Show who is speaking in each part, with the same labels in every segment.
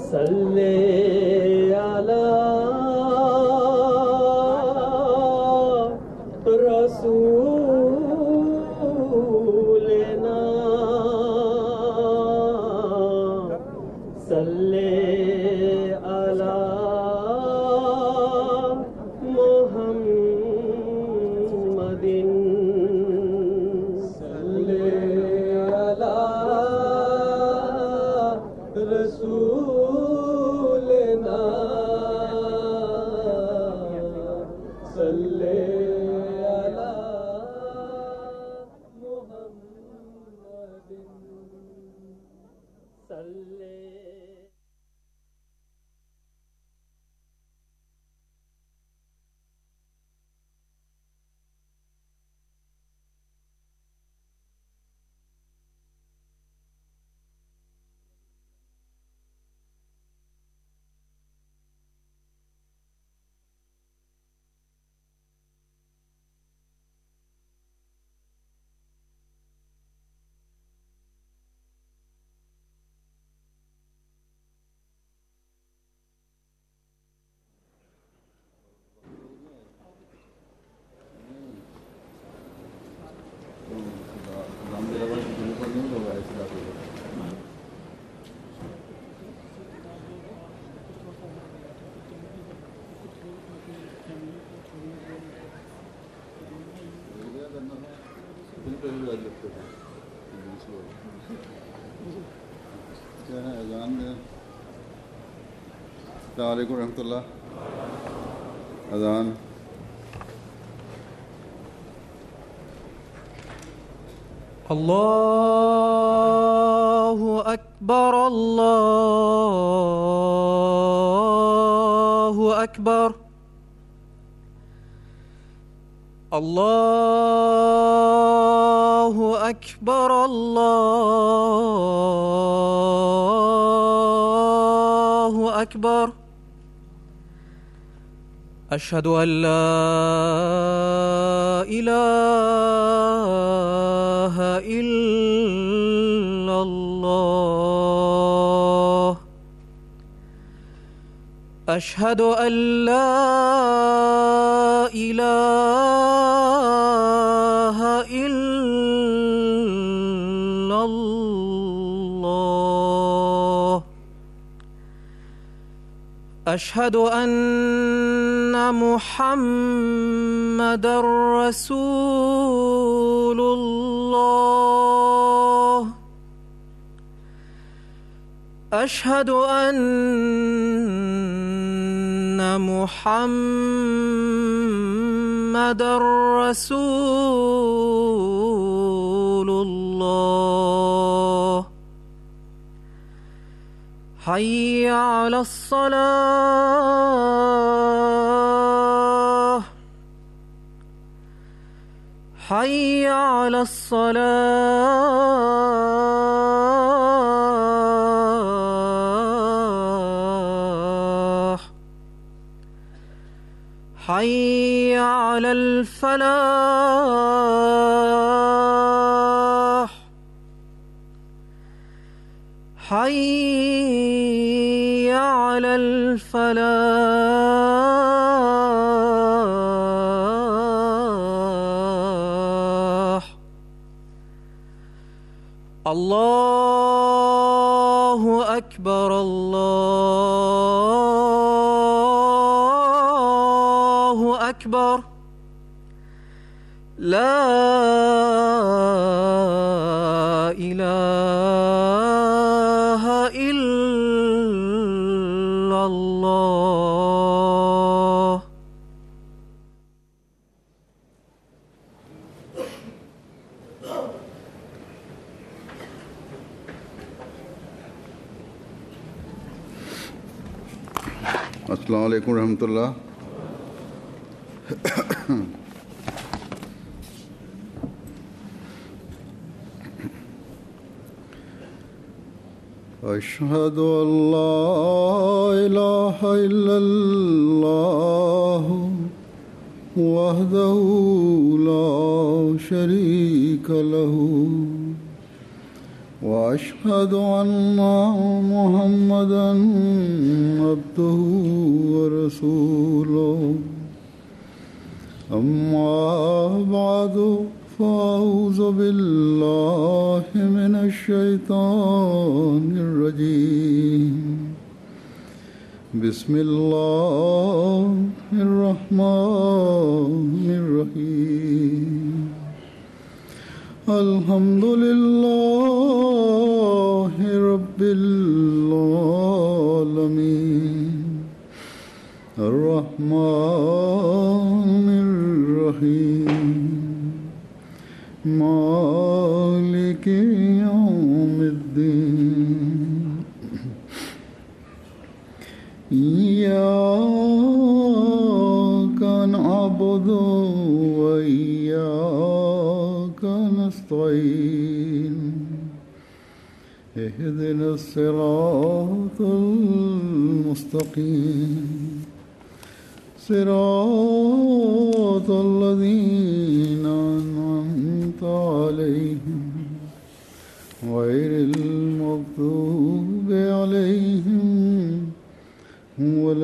Speaker 1: صل على رسولنا صل على محمد صل على رسولنا صل على محمد صل
Speaker 2: अलैक्म रहमतुल्लाह अजान
Speaker 3: الله أكبر الله أكبر الله أكبر الله أكبر أشهد أن لا إله إلا الله أشهد أن لا إله إلا الله أشهد أن محمد رسول الله أشهد أن محمد رسول الله حي على الصلاة حي على الصلاة حي على الفلاح حي على الفلاح الله أكبر الله أكبر لا إله إلا الله
Speaker 2: अस्सलाम वालेकुम रहमतुल्लाह أشهد أن لا إله إلا الله وحده لا شريك له واشهد ان محمدا عبده ورسوله اما بعد فاعوذ بالله من الشيطان الرجيم بسم الله الرحمن الرحيم الحمد لله رب العالمين الرحمن الرحيم مالك يوم الدين إياك نعبد وإياك نستعين اهدنا الصراط المستقيم صراط الذين أنعمت عليهم غير المغضوب عليهم ولا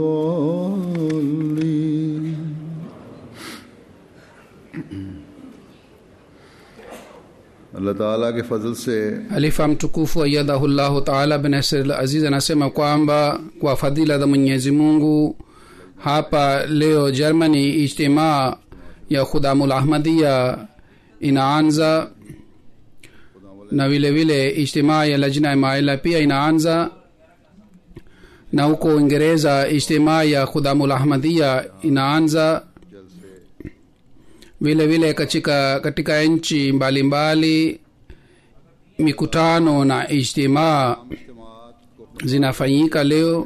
Speaker 2: الضالين अल्लाह ताला के फजल से
Speaker 4: Halifa mtukufu ayadhahullahu taala bin Nasir Aziz anasema kwamba kwa fadhila za Mwenyezi Mungu hapa leo Germany ijtimaa ya Khudamul Ahmadiyya inaanza na vile vile ijtimaa ya Lajna ya Maila pia inaanza na huko Uingereza ijtimaa ya Khudamul Ahmadiyya inaanza vile vile katika katika nchi mbalimbali mikutano na ijtimaa zinafanyika leo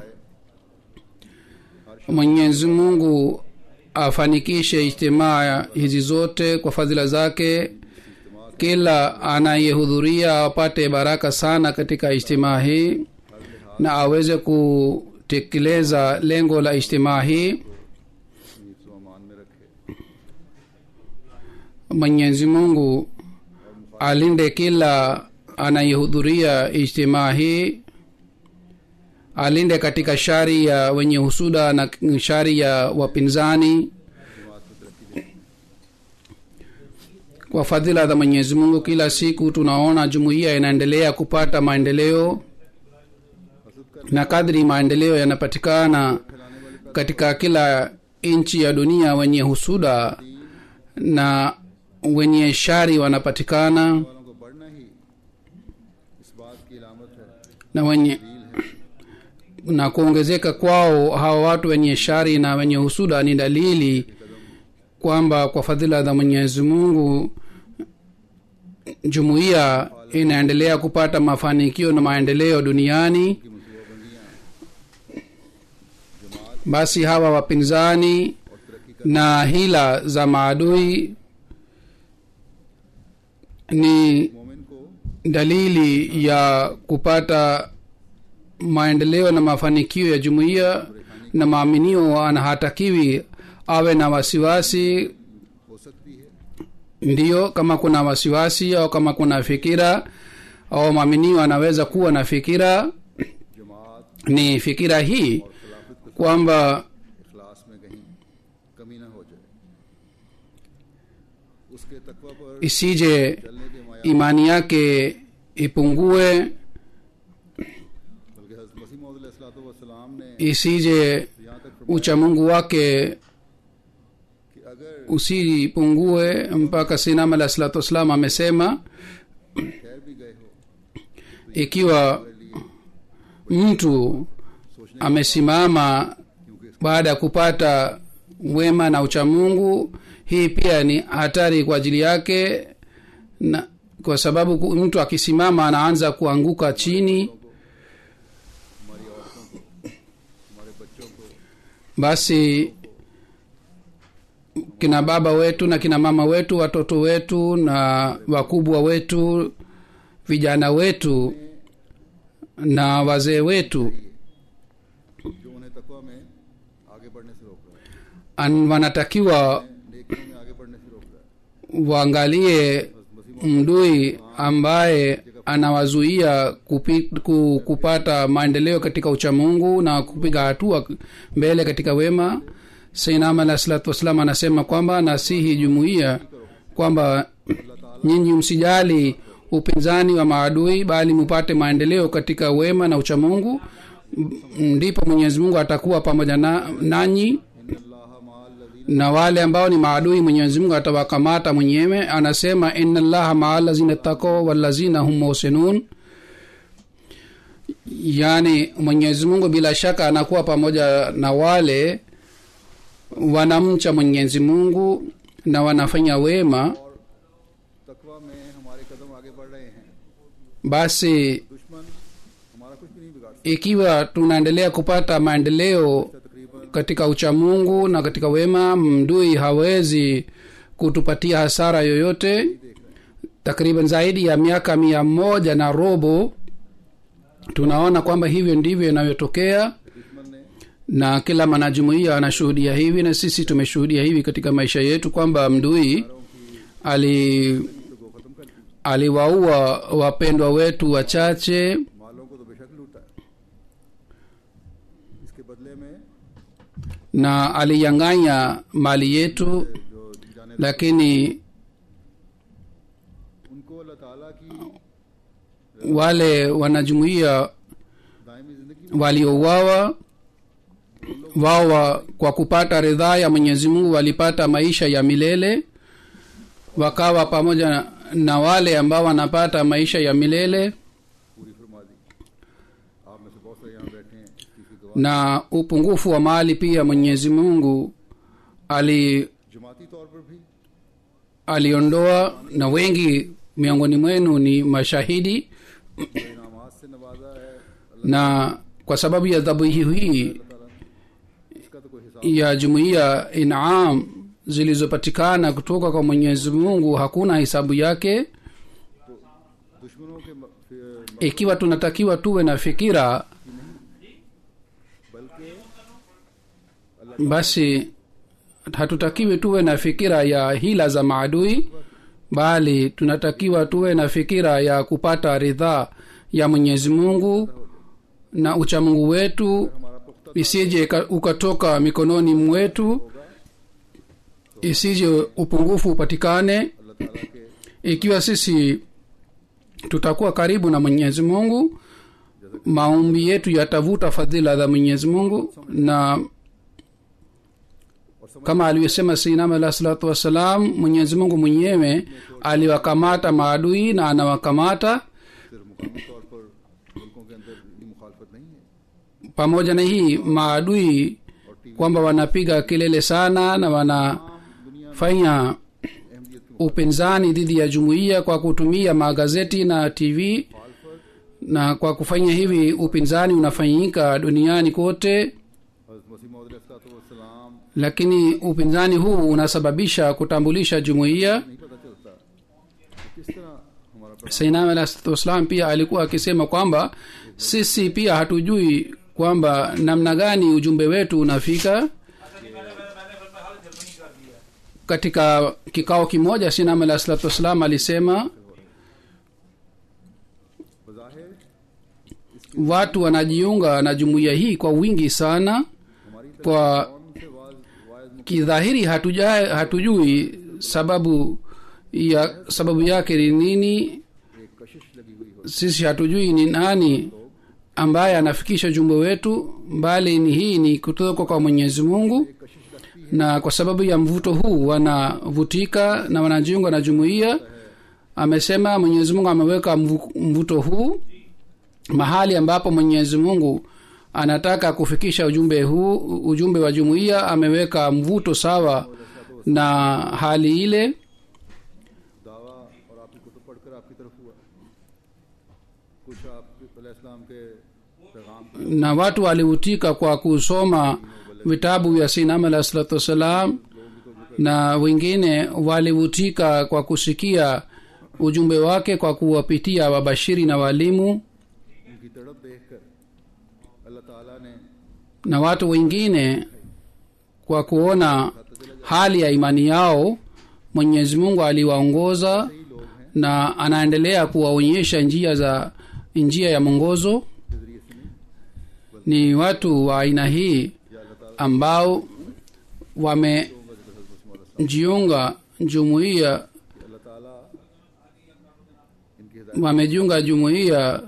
Speaker 4: mwenyezi mungu afanikishe ijtimaa hizi zote kwa fadhila zake kila anayehudhuria apate baraka sana katika ijtimaa hii na aweze kutekeleza lengo la ijtimaa hii mwenyezi mungu alinde kila anayehudhuria ijtimaa hii alinde katika shari ya wenye husuda na shari ya wapinzani kwa fadhila za mwenyezi mungu kila siku tunaona jumuiya inaendelea kupata maendeleo na kadri maendeleo yanapatikana katika kila nchi ya dunia wenye husuda na wenye shari wanapatikana
Speaker 2: वालों को बढ़ना ही इस बात की अलामत है
Speaker 4: na wenye na kuongezeka kwao hawa watu wenye shari na wenye husuda ni dalili kwamba kwa fadhila za mwenyezi mungu jumuiya inaendelea kupata mafanikio na maendeleo duniani basi hawa wapinzani na hila za maadui ni
Speaker 2: मोमिन को
Speaker 4: dalili ya kupata maendeleo na mafanikio ya jumuiya na maaminio anahatakiwi awe na wasiwasi
Speaker 2: हो सकती है
Speaker 4: ndiyo kama kuna wasiwasi au kama kuna fikira au maaminio anaweza kuwa na fikira
Speaker 2: जमात
Speaker 4: ni fikira hii kwamba
Speaker 2: इखलास में कहीं कमी ना हो जाए उसके तकवा पर
Speaker 4: isije
Speaker 2: चलने के माया
Speaker 4: imani yake ipungue
Speaker 2: बल्कि हज़रत मसीह मौद सलाम ने
Speaker 4: isije
Speaker 2: यहाँ तक फरमाया
Speaker 4: uchamungu wake
Speaker 2: कि अगर
Speaker 4: usipungue mpaka sinam alah salatu wassalam amesema
Speaker 2: ठहर भी गए हो
Speaker 4: ikiwa mtu amesimama baada ya kupata wema na uchamungu hii pia ni hatari kwa ajili yake na kwa sababu ku- mtu akisimama anaanza kuanguka chini basi kina baba wetu na kina mama wetu watoto wetu na wakubwa wetu vijana wetu na wazee wetu
Speaker 2: जो उन्हें तकवा में आगे बढ़ने से रोक रहा
Speaker 4: an- wanatakiwa
Speaker 2: है नेकियों में आगे बढ़ने से रोक रहा है
Speaker 4: waangalie mdui ambaye anawazuia kupi, ku, kupata maendeleo katika uchamungu na kupiga hatua mbele katika wema sainam alah salatu wassalam anasema kwamba nasihi jumuiya kwamba nyinyi msijali upinzani wa maadui bali mupate maendeleo katika wema na uchamungu M- ndipo mwenyezi mungu atakuwa pamoja na, nanyi na wale ambao ni maadui mwenyezi mungu atawakamata mwenyewe anasema ina llaha maa lazina tako walazina hum muhsinun yaani mwenyezi mungu bila shaka anakuwa pamoja na wale wanamcha mwenyezi mungu na wanafanya wema
Speaker 2: तकवा में हमारे कदम आगे बढ़ रहे हैं
Speaker 4: basi
Speaker 2: दुश्मन हमारा कुछ भी नहीं बिगाड़
Speaker 4: ikiwa tunaendelea kupata maendeleo
Speaker 2: सकता तकरीबन
Speaker 4: katika uchamungu na katika wema mdui hawezi kutupatia hasara yoyote takriban zaidi ya miaka mia moja na robo tunaona kwamba hivyo ndivyo inavyotokea
Speaker 2: दुश्मन ने
Speaker 4: na kila mwanajumuiya anashuhudia hivi na sisi tumeshuhudia hivi katika maisha yetu kwamba mdui ali
Speaker 2: तो को खत्म कर दी
Speaker 4: aliwaua wapendwa wetu wachache
Speaker 2: मालों को तो बेशक लूटा है इसके बदले में
Speaker 4: na aliyang'anya mali yetu
Speaker 2: जो जाने
Speaker 4: lakini
Speaker 2: उनको अल्लाह ताला की
Speaker 4: wale wanajumuiya
Speaker 2: दायमी जिंदगी
Speaker 4: waliouawa wao wa- kwa kupata ridhaa ya mwenyezi mungu walipata maisha ya milele wakawa pamoja na, na wale ambao wanapata maisha ya milele
Speaker 2: पूरी फरमा दी आप में से बहुत सारे यहाँ बैठे हैं इसकी गवाह
Speaker 4: na upungufu wa mali pia mwenyezi mungu ali
Speaker 2: जमाती तौर पर भी
Speaker 4: aliondoa na wengi miongoni mwenu ni mashahidi
Speaker 2: इनामात से नवाजा है
Speaker 4: na kwa sababu ya dhabihu hii
Speaker 2: अल्लाह ताला ने इसका तो कोई हिसाब
Speaker 4: ya jumuiya inam zilizopatikana kutoka kwa mwenyezi mungu hakuna hisabu yake
Speaker 2: तो दुश्मनों के म- फिर-
Speaker 4: ikiwa tunatakiwa tuwe na fikira
Speaker 2: बल्कि
Speaker 4: basi hatutakiwi tuwe na fikira ya hila za maadui bali tunatakiwa tuwe na fikira ya kupata ridhaa ya mwenyezi mungu na uchamungu wetu
Speaker 2: हमारा पुख्ता
Speaker 4: isije ika- ukatoka mikononi mwetu isije upungufu upatikane
Speaker 2: अल्लाह ताला के
Speaker 4: ikiwa sisi tutakuwa karibu na mwenyezi mungu maombi yetu yatavuta fadhila za mwenyezi mungu na
Speaker 2: और समझ
Speaker 4: kama alivyosema sinam alah salatu wassalam mwenyezi mungu mwenyewe aliwakamata maadui na anawakamata
Speaker 2: सिर्फ मुकामी तौर पर मुल्कों के अंदर इतनी मुखालफत नहीं है
Speaker 4: pamoja na hii maadui kwamba wanapiga kelele sana na wanafanya
Speaker 2: अहमियत की
Speaker 4: upinzani dhidi ya jumuiya kwa kutumia magazeti na tv
Speaker 2: मुखालफत
Speaker 4: na kwa kufanya hivi upinzani unafanyika duniani kote
Speaker 2: हज़रत मसीह मौदलाम
Speaker 4: lakini upinzani huu unasababisha kutambulisha jumuiya
Speaker 2: नहीं पता चलता कि किस तरह हमारा प्रणाम
Speaker 4: sainam alah salatu wassalam pia alikuwa akisema kwamba sisi pia hatujui kwamba namna gani ujumbe wetu unafika katika kikao kimoja sinam alah salatu wassalam alisema
Speaker 2: बज़ाहिर
Speaker 4: watu wanajiunga na jumuiya hii kwa wingi sana
Speaker 2: हमारी
Speaker 4: kwa
Speaker 2: तरफ से वाज वायद
Speaker 4: kidhahiri hatuja, hatujui sababu ya sababu yake ni nini
Speaker 2: एक कशिश लगी हुई हो
Speaker 4: sisi hatujui ni nani ambaye anafikisha ujumbe wetu bali ni hii ni kutoka kwa mwenyezi mungu
Speaker 2: कशिश लगती
Speaker 4: na kwa sababu ya mvuto huu wanavutika na wanajiunga na jumuiya amesema mwenyezi mungu ameweka mvu- mvuto huu mahali ambapo mwenyezi mungu anataka kufikisha ujumbe huu ujumbe wa jumuiya ameweka mvuto sawa na hali ile
Speaker 2: दावा और आपकी कुतुब पढ़कर आपकी तरफ हुआ कुछ आप इस्लाम के पैगाम की
Speaker 4: na watu walivutika kwa kusoma vitabu vya sinam alah salatu wassalam na wengine walivutika kwa kusikia ujumbe wake kwa kuwapitia wabashiri na walimu
Speaker 2: उनकी तड़प देखकर अल्लाह ताला ने
Speaker 4: na watu wengine kwa kuona hali ya imani yao mwenyezi mungu aliwaongoza na anaendelea kuwaonyesha njia za njia ya mwongozo
Speaker 2: के जरिए से नहीं
Speaker 4: ni watu wa aina hii
Speaker 2: या अल्लाह ताला
Speaker 4: ambao wamejiunga jumuiya
Speaker 2: कि अल्लाह ताला इनकी हिदायत
Speaker 4: wamejiunga jumuiya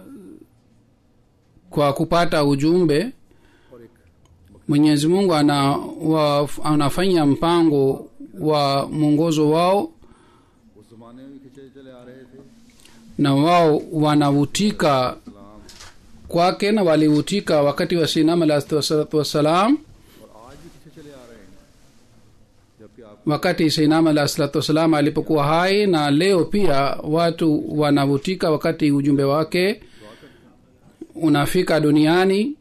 Speaker 4: kwa kupata ujumbe
Speaker 2: और एक
Speaker 4: mwenyezi mungu ana, wa, anafanya mpango wa mwongozo wao
Speaker 2: उस जमाने में भी खिंचे चले आ रहे थे
Speaker 4: na wao wanavutika kwake na walivutika wakati wa sinam alahi salatu wassalam
Speaker 2: और आज भी खिंचे चले आ रहे हैं जबकि आप
Speaker 4: wakati sinam alahi salatu wassalam alipokuwa hai na leo pia watu wanavutika wakati ujumbe wake unafika duniani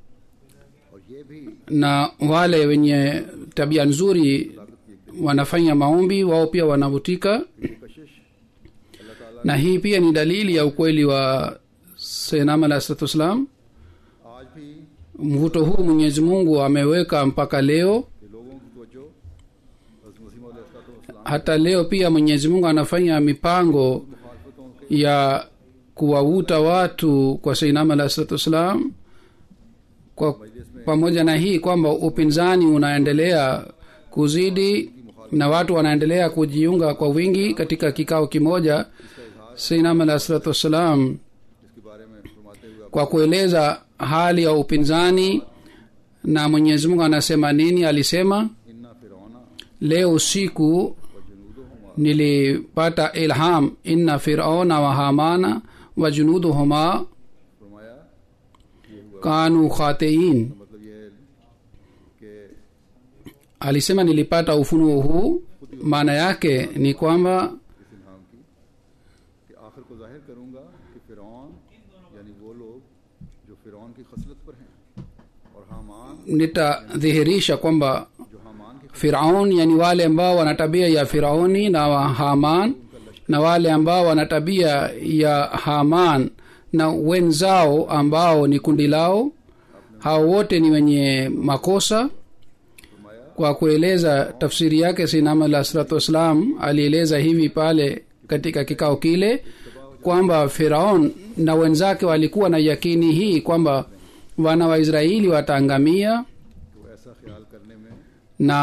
Speaker 2: और ये भी
Speaker 4: na wale wenye tabia nzuri wanafanya maombi wao pia wanavutika
Speaker 2: ये कशिश अल्लाह ताला
Speaker 4: na hii pia ni dalili ya ukweli wa senam alahi salatu wassalam
Speaker 2: आज भी
Speaker 4: mvuto huu mwenyezi mungu ameweka mpaka leo
Speaker 2: कि लोगों की तवज्जो हज़रत मसीह मौद अलैहिस्सलाम
Speaker 4: hata leo pia mwenyezi mungu anafanya mipango
Speaker 2: मुखालफतों के
Speaker 4: ya kuwavuta watu kwa seinam alahi salatu wassalam kwa pamoja na hii kwamba upinzani unaendelea kuzidi na watu wanaendelea kujiunga kwa wingi katika kikao kimoja seinam alahi salatu wassalam
Speaker 2: इसके बारे में फरमाते हुए
Speaker 4: kwa kueleza hali ya upinzani na mwenyezi mungu anasema nini alisema
Speaker 2: इन्ना फिरौना
Speaker 4: leo usiku
Speaker 2: व जुनूदुहुमा
Speaker 4: nilipata ilham inna firauna wa hamana wa junuduhuma
Speaker 2: फरमाया ये हुआ
Speaker 4: kanu khatiin
Speaker 2: मतलब ये कि
Speaker 4: alisema nilipata ufunuo huu maana yake ni kwamba
Speaker 2: इस इल्हाम की कि आखिर को जाहिर करूंगा कि फिरौन यानी वो लोग जो फिरौन की खसलत पर हैं और हामान
Speaker 4: nitadhihirisha kwamba
Speaker 2: जो हामान की
Speaker 4: firaun yani wale ambao wana tabia ya firauni na wa haman na wale ambao wana tabia ya haman na wenzao ambao ni kundi lao hao wote ni wenye makosa kwa kueleza tafsiri yake sinam alah salatu wassalam alieleza hivi pale katika kikao kile kwamba firaun na wenzake walikuwa na yakini hii kwamba wana waisraeli wataangamia
Speaker 2: तो ऐसा ख्याल करने में
Speaker 4: na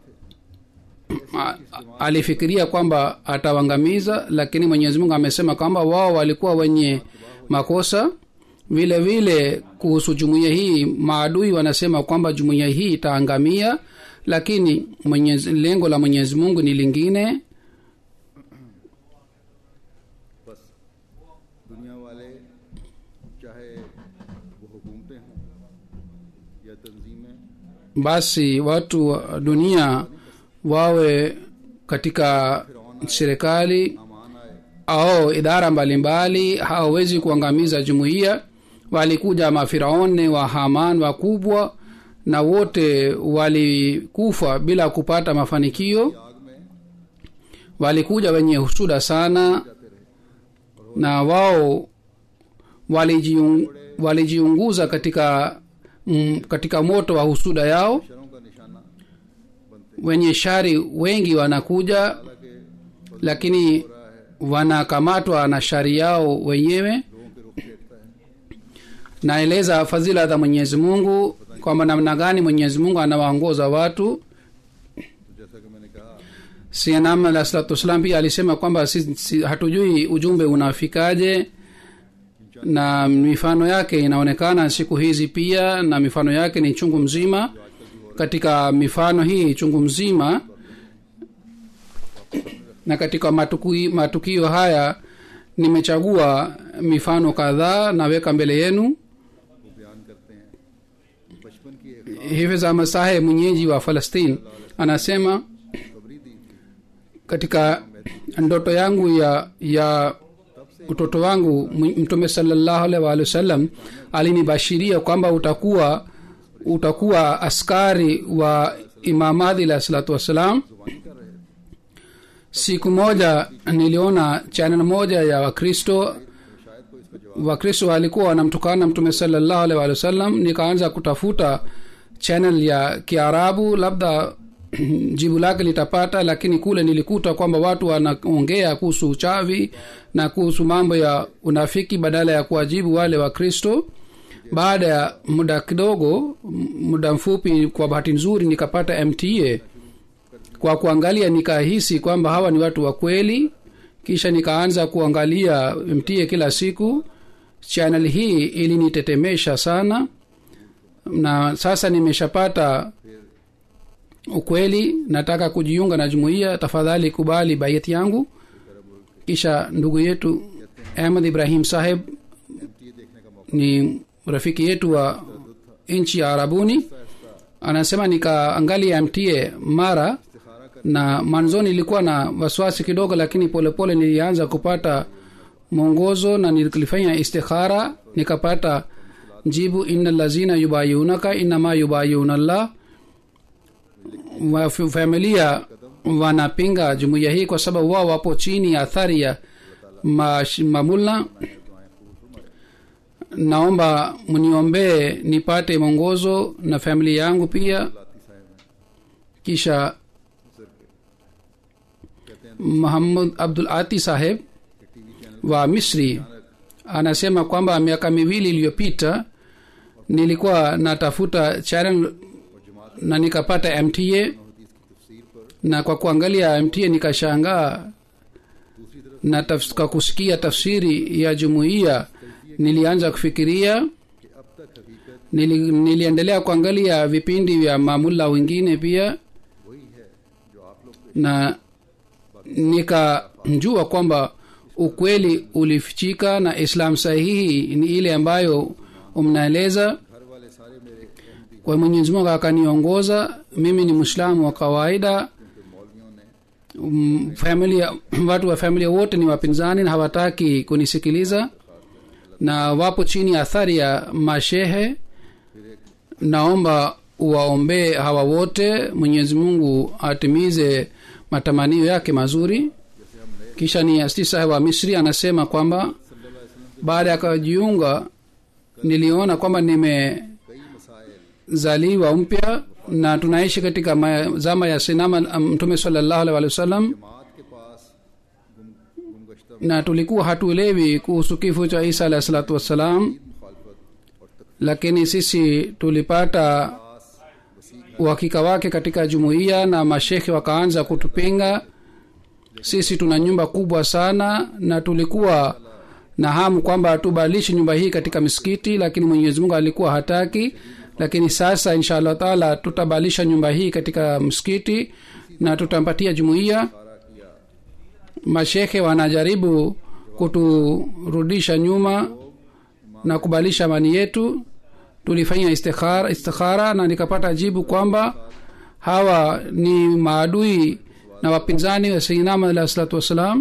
Speaker 4: a- alifikiria kwamba atawangamiza lakini mwenyezi mungu amesema kwamba wao walikuwa wenye makosa vile vile kuhusu jumuiya hii maadui wanasema kwamba jumuiya hii itaangamia lakini mwenyezi, lengo la mwenyezi mungu ni lingine
Speaker 2: बस दुनिया वाले चाहे वो हुकूमतें हों या तंजीमें
Speaker 4: basi watu wa dunia wawe katika serikali
Speaker 2: Haman आए
Speaker 4: au idara mbalimbali hawawezi kuangamiza jumuiya walikuja mafiraone wa haman wakubwa na wote walikufa bila kupata mafanikio
Speaker 2: आग में
Speaker 4: walikuja wenye husuda sana na wao walijiung, walijiunguza katika mm, katika moto wa husuda yao
Speaker 2: शरों का निशाना बनते
Speaker 4: wenye shari wengi wanakuja
Speaker 2: हालांकि
Speaker 4: lakini wanakamatwa na shari yao wenyewe
Speaker 2: लोगों के रुख देखता है
Speaker 4: naeleza fadhila za mwenyezi mungu kwamba namna gani mwenyezi mungu anawaongoza watu
Speaker 2: तो जैसा कि मैंने कहा
Speaker 4: sinam alah salatu wassalam pia alisema kwamba si, si, hatujui ujumbe unafikaje na mifano yake inaonekana siku hizi pia na mifano yake ni chungu mzima katika mifano hii chungu mzima na katika matukio, matukio haya nimechagua mifano kadhaa naweka mbele yenu
Speaker 2: वो बयान करते हैं बचपन की एक
Speaker 4: hifidh ahmad saheb mwenyeji wa falastine anasema
Speaker 2: खबरी दी थी
Speaker 4: katika ndoto yangu ya ya utoto wangu m- mtume salallahu alaihi waalihi wasallam alinibashiria kwamba utakuwa utakuwa askari wa imam adhi alahi salatu wassalam siku moja niliona chanel moja ya wakristo wakristo walikuwa wanamtukana mtume salallahu alaihi waalihi wasallam nikaanza kutafuta channel ya kiarabu labda jibu lake litapata lakini kule nilikuta kwamba watu wanaongea kuhusu uchawi na kuhusu mambo ya unafiki badala ya kuwajibu wale wa kristo baada ya muda kidogo m- muda mfupi kwa bahati nzuri nikapata mta kwa kuangalia nikahisi kwamba hawa ni watu wa kweli kisha nikaanza kuangalia mta kila siku channel hii ilinitetemesha sana na sasa nimeshapata ukweli nataka kujiunga na jumuiya tafadhali kubali baiati yangu kisha ndugu yetu ahmad ibrahim saheb ni rafiki yetu wa nchi ya arabuni anasema nikaangalia mta mara na mwanzoni ilikuwa na wasiwasi kidogo lakini polepole pole nilianza kupata mwongozo na nilifanya istikhara nikapata jibu ina lazina yubayunaka inama yubayuna llah wa familia wanapinga jumuiya hii kwa sababu wao wapo chini ya athari ya mash- mamulla naomba mniombee nipate mwongozo na familia yangu pia kisha muhammad abdul ati saheb wa misri anasema kwamba miaka miwili iliyopita nilikuwa natafuta channel na nikapata mta na kwa kuangalia mta nikashangaa na tafs, kwa kusikia tafsiri ya jumuiya nilianza kufikiria nili, niliendelea kuangalia vipindi vya mamulla wengine pia na nikajua kwamba ukweli ulifichika na islam sahihi ni ile ambayo mnaeleza kwa mwenyezi mungu akaniongoza mimi ni mwislamu wa kawaida um, familia watu wa familia wote ni wapinzani na hawataki kunisikiliza na wapo chini ya athari ya mashehe naomba uwaombee hawa wote mwenyezi mungu atimize matamanio yake mazuri kisha ni asti saheb wa misri anasema kwamba baada ya kujiunga niliona kwamba nimezaliwa mpya na tunaishi katika ma- zama ya sinama mtume salallahu alaihi wa sallam na tulikuwa hatuelewi kuhusu kifo cha isa alahi salatu wassalam lakini sisi tulipata uhakika wake katika jumuiya na mashekhe wakaanza kutupinga sisi tuna nyumba kubwa sana na tulikuwa na hamu kwamba tubadilishe nyumba hii katika misikiti lakini mwenyezi mungu alikuwa hataki lakini sasa insha allah taala tutabadilisha nyumba hii katika msikiti na tutampatia jumuiya mashekhe wanajaribu kuturudisha nyuma na kubadilisha amani yetu tulifanya istikhara, istikhara na nikapata jibu kwamba hawa ni maadui na wapinzani wa sainama alah salatu wassalam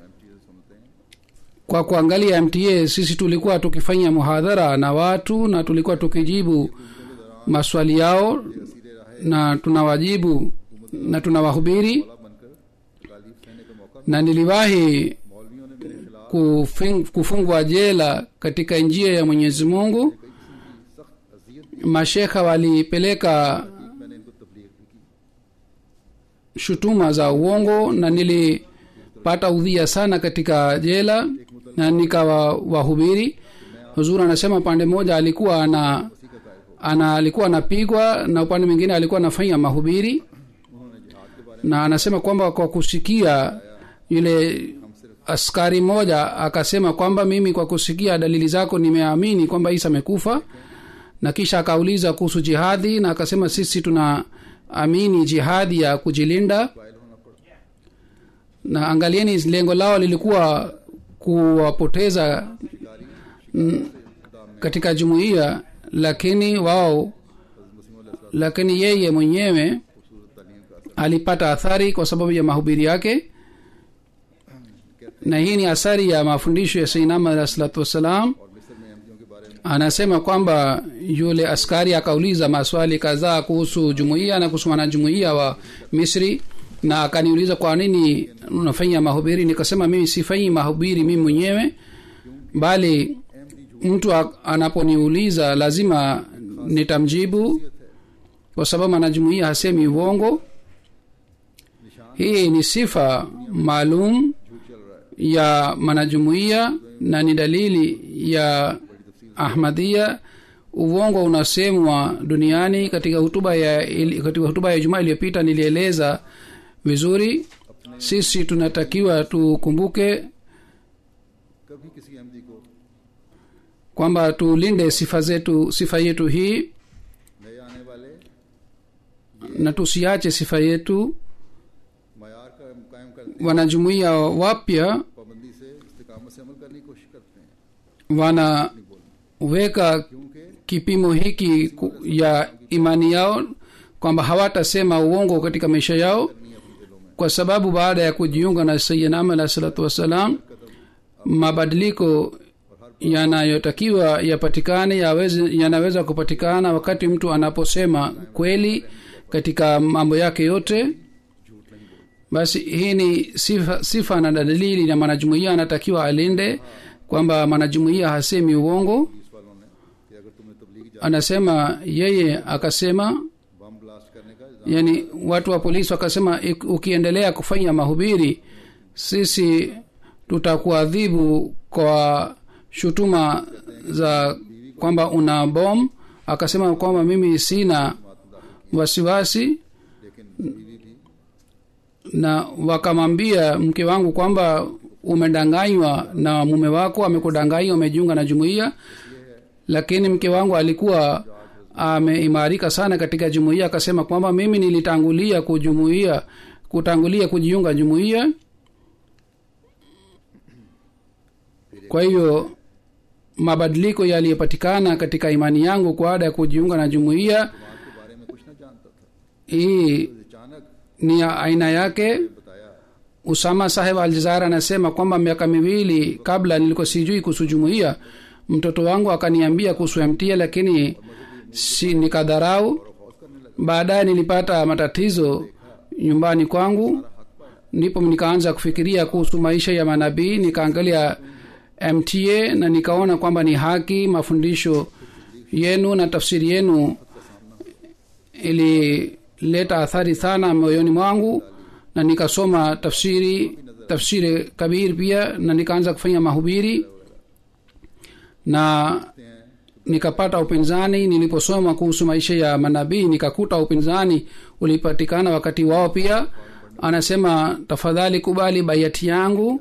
Speaker 4: kwa kuangalia mta sisi tulikuwa tukifanya muhadhara na watu na tulikuwa tukijibu maswali yao na tunawajibu na tunawahubiri na niliwahi kufing- kufungwa jela katika njia ya mwenyezi mungu mashekha walipeleka shutuma za uongo na nilipata udhia sana katika jela na nikawa wahubiri huzur anasema upande mmoja alikuwa ana ana alikuwa anapigwa na upande mwingine alikuwa anafanya mahubiri na anasema kwamba kwa kusikia yule askari mmoja akasema kwamba mimi kwa kusikia dalili zako nimeamini kwamba isa amekufa na kisha akauliza kuhusu jihadi na akasema sisi tuna amini jihadi ya kujilinda na angalieni lengo lao lilikuwa kuwapoteza mm, katika jumuiya lakini wao lakini yeye mwenyewe alipata athari kwa sababu ya mahubiri yake na hii ni athari ya mafundisho ya sainama alah salatu wassalam anasema kwamba yule askari akauliza maswali kadhaa kuhusu jumuiya na kuhusu wanajumuiya wa misri na akaniuliza kwa nini unafanya mahubiri nikasema mimi sifanyi mahubiri mimi mwenyewe bali mtu a- anaponiuliza lazima nitamjibu kwa sababu mwanajumuiya hasemi uongo hii ni sifa maalum
Speaker 2: झूठ चल रहा है
Speaker 4: ya manajumuiya na ni dalili ya ahmadia uongo unasemwa duniani katika hutuba ya ili- katika hutuba ya jumaa iliyopita nilieleza vizuri sisi tunatakiwa tukumbuke
Speaker 2: कभी किसी अहमदी को
Speaker 4: kwamba tulinde sifa zetu sifa yetu hii
Speaker 2: नए आने वाले
Speaker 4: na tusiache sifa yetu
Speaker 2: मैार का कायम करते हैं
Speaker 4: wanajumuiya wapya
Speaker 2: पाबंदी से इस्तेकामत से अमल करने की कोशिश करते हैं
Speaker 4: wanaweka
Speaker 2: क्योंकि
Speaker 4: kipimo hiki ku- ya imani yao kwamba hawatasema uongo katika maisha yao kwa sababu baada ya kujiunga na sayyidina alah salatu wassalam mabadiliko yanayotakiwa yapatikane yaweze- yanaweza kupatikana wakati mtu anaposema kweli katika mambo yake yote basi hii ni sifa, sifa na dalili na mwanajumuia anatakiwa alinde kwamba mwanajumuia hasemi uongo
Speaker 2: police वालों ने कि अगर तुम्हें तबलीगी जा
Speaker 4: anasema yeye akasema
Speaker 2: bomb blast करने का इल्जाम
Speaker 4: yani watu wa polisi wakasema "Ik- ukiendelea kufanya mahubiri sisi tutakuadhibu kwa shutuma za kwamba una bom akasema kwamba mimi sina wasiwasi
Speaker 2: लेकिन बीवी भी
Speaker 4: na wakamwambia mke wangu kwamba umedanganywa na mume wako amekudanganya umejiunga na jumuiya lakini mke wangu alikuwa ameimarika sana katika jumuiya akasema kwamba mimi nilitangulia kujumuia kutangulia kujiunga jumuiya kwa hivyo mabadiliko yaliyopatikana katika imani yangu baada ya kujiunga na jumuiya
Speaker 2: के बारे में कुछ न जानता था
Speaker 4: hii
Speaker 2: अचानक
Speaker 4: ni ya aina yake
Speaker 2: बताया
Speaker 4: usama saheb aljazara anasema kwamba miaka miwili kabla nilikuwa sijui kuhusu jumuiya mtoto wangu akaniambia kuhusu mtia lakini si nikadharau baadaye nilipata matatizo nyumbani kwangu ndipo nikaanza kufikiria kuhusu maisha ya manabii nikaangalia mta na nikaona kwamba ni haki mafundisho yenu na tafsiri yenu ilileta athari sana moyoni mwangu na nikasoma tafsiri tafsiri kabir pia na nikaanza kufanya mahubiri na nikapata upinzani niliposoma kuhusu maisha ya manabii nikakuta upinzani ulipatikana wakati wao pia anasema tafadhali kubali baiati yangu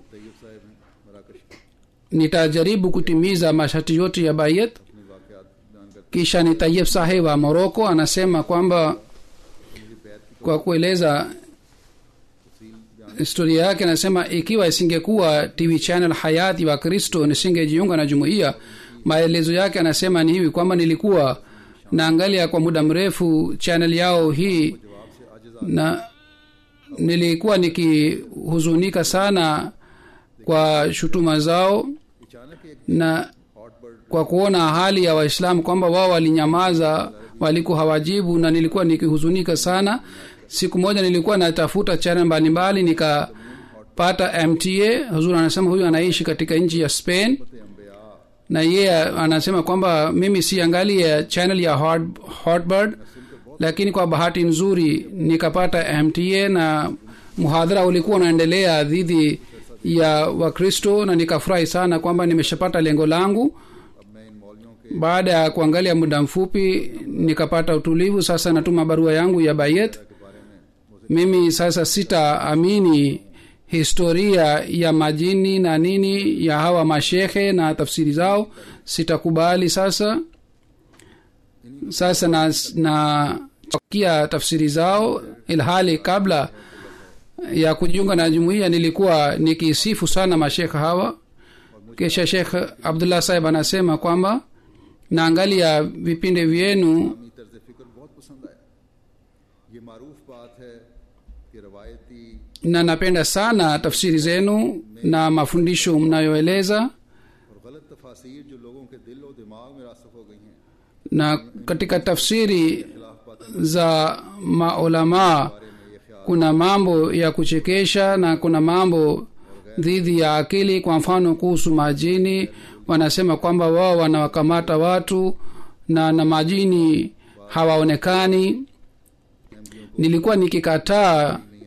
Speaker 4: nitajaribu kutimiza masharti yote ya bayat kisha ni tayib saheb wa moroko anasema kwamba kwa kueleza historia yake anasema ikiwa isingekuwa tv channel hayati wa kristo nisingejiunga na jumuiya maelezo yake anasema ni hivi kwamba nilikuwa naangalia kwa muda mrefu channel yao hii na nilikuwa nikihuzunika sana kwa shutuma zao na kwa kuona hali ya waislamu kwamba wao walinyamaza walikuwa hawajibu na nilikuwa nikihuzunika sana siku moja nilikuwa natafuta channel mbalimbali nikapata mta huzuri anasema huyu anaishi katika nchi ya spain na yeye anasema kwamba mimi siangalia channel ya hot, hotbird lakini kwa bahati nzuri nikapata mta na muhadhara ulikuwa unaendelea dhidi ya wakristo na nikafurahi sana kwamba nimeshapata lengo langu baada ya kuangalia muda mfupi nikapata utulivu sasa natuma barua yangu ya bayet mimi sasa sitaamini historia ya majini na nini ya hawa mashehe na tafsiri zao sitakubali sasa sasa na, na kia tafsiri zao ilhali kabla ya kujiunga na jumuiya nilikuwa nikisifu sana mashekhe hawa kisha shekh abdullah sahib anasema kwamba naangalia vipindi vyenu
Speaker 2: इस्लामी तर्ज फिक्र बहुत पसंद आया ये मारूफ बात है कि रवायती
Speaker 4: na napenda sana tafsiri zenu na mafundisho mnayoeleza
Speaker 2: और गलत तफासिर जो लोगों के दिल और दिमाग में रासख हो गई हैं
Speaker 4: na katika tafsiri za maulamaa kuna mambo ya kuchekesha na kuna mambo dhidi ya akili kwa mfano kuhusu majini wanasema kwamba wao wanawakamata watu na na majini hawaonekani nilikuwa nikikataa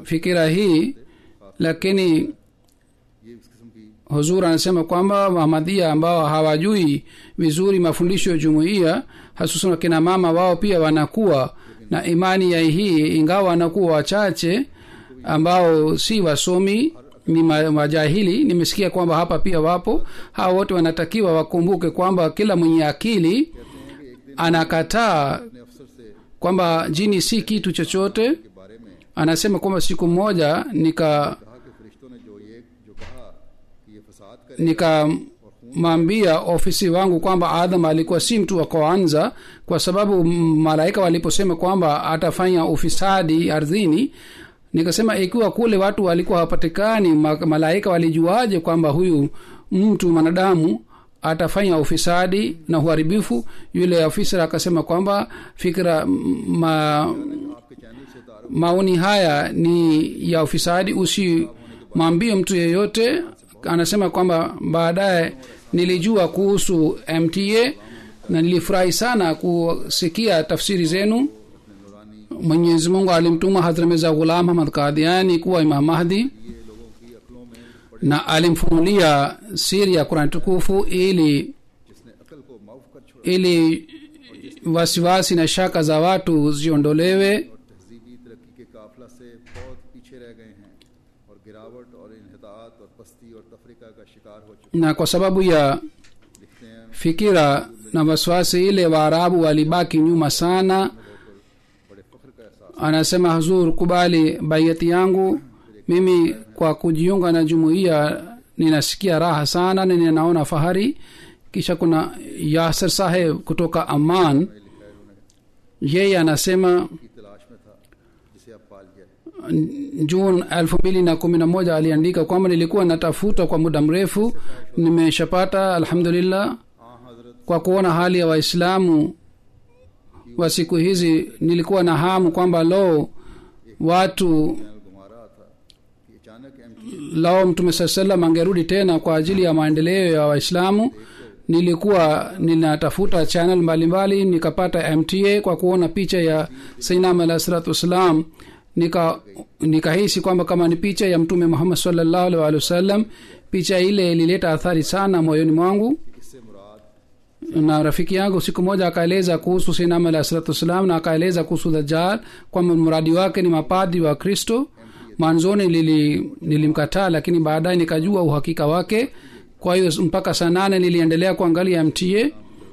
Speaker 4: fikira hii lakini
Speaker 2: ये इस किस्म की
Speaker 4: huzur anasema kwamba wahamadia ambao hawajui vizuri mafundisho ya jumuiya hasusan wakina mama wao pia wanakuwa na imani ya hii ingawa wanakuwa wachache ambao si wasomi ni ma- majahili nimesikia kwamba hapa pia wapo hawa wote wanatakiwa wakumbuke kwamba kila mwenye akili anakataa
Speaker 2: अपने अफसर से
Speaker 4: kwamba jini si kitu chochote
Speaker 2: के बारे में
Speaker 4: anasema kwamba siku moja nika
Speaker 2: कहा कि फरिश्तों ने जो ये जो कहा कि ये फसाद करे
Speaker 4: nikamwambia ofisi wangu kwamba adam alikuwa si mtu wa kwanza kwa sababu m- malaika waliposema kwamba atafanya ufisadi ardhini nikasema ikiwa kule watu walikuwa hawapatikani ma- malaika walijuaje kwamba huyu mtu mwanadamu atafanya ufisadi na uharibifu yule ofisa akasema kwamba fikira m- ma,
Speaker 2: आपके channel से तारुफ
Speaker 4: maoni haya ni ya ufisadi usimwambie mtu yeyote anasema kwamba baadaye nilijua kuhusu mta na nilifurahi sana kusikia tafsiri zenu mwenyezi mungu alimtuma hadhramiza ghulam hamad kadiani kuwa imam mahdi na alimfunulia siri ya kurani tukufu ili
Speaker 2: जिसने अकल को माफ कर छोड़ा
Speaker 4: ili wasiwasi na shaka za watu ziondolewe
Speaker 2: और तहजीबी तरक्की के काफिला से बहुत पीछे रह गए हैं और गिरावट और इनहतात और पस्ती और तफरीका का शिकार हो चुके
Speaker 4: na kwa sababu ya
Speaker 2: लिखते हैं
Speaker 4: fikira na wasiwasi ile waarabu walibaki nyuma sana
Speaker 2: बड़े फख्र का एहसास
Speaker 4: anasema hazur kubali baiati yangu mimi kwa kujiunga na jumuiya ninasikia raha sana na ninaona fahari kisha kuna yasir saheb kutoka aman yeye anasema
Speaker 2: की तलाश में था जिसे अब पाल गया
Speaker 4: jun elfu mbili na kumi na moja aliandika kwamba nilikuwa natafuta kwa muda mrefu nimeshapata alhamdulillah
Speaker 2: हाँ हजरत
Speaker 4: kwa kuona hali ya waislamu wa siku hizi nilikuwa na hamu kwamba lo watu
Speaker 2: channel घुमा रहा था कि अचानक एम
Speaker 4: lao mtume saa salam angerudi tena kwa ajili ya maendeleo ya waislamu nilikuwa ninatafuta channel mbalimbali nikapata mta kwa kuona picha ya sainam alah salatu wassalam nika nikahisi kwamba kama ni picha ya mtume muhammad salllahu alih walih wasallam picha ile ilileta athari sana moyoni mwangu
Speaker 2: इससे मुराद
Speaker 4: na rafiki yangu siku moja akaeleza kuhusu sinam alah salatu wassalam na akaeleza kuhusu dajal kwamba mradi wake ni mapadri wa kristo mwanzoni nili, nilimkataa lakini baadaye nikajua uhakika wake kwa hiyo mpaka saa nane niliendelea kuangalia mta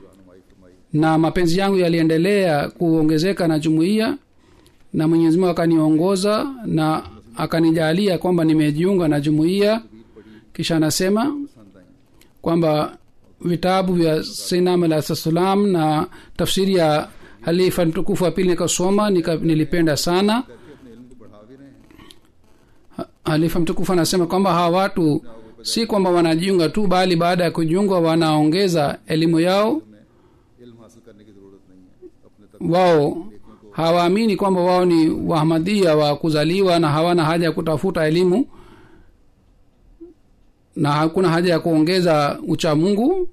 Speaker 4: na mapenzi yangu yaliendelea kuongezeka na jumuiya na mwenyezi mungu akaniongoza na akanijalia kwamba nimejiunga na jumuiya kisha anasema
Speaker 2: पसंद आई
Speaker 4: kwamba vitabu vya sinam alah salam na tafsiri ya halifa mtukufu wa pili nikasoma nika, nilipenda sana
Speaker 2: करके अपने इल्म को बढ़ा भी रहे हैं
Speaker 4: Ha- halifa mtukufu anasema kwamba hawa watu si kwamba wanajiunga tu bali baada ya kujiunga wanaongeza elimu yao
Speaker 2: में इल्म हासिल करने की जरूरत नहीं है अपने तक
Speaker 4: wao hawaamini kwamba wao ni wahamadia wa kuzaliwa na hawana haja ya kutafuta elimu na hakuna haja ya kuongeza ucha mungu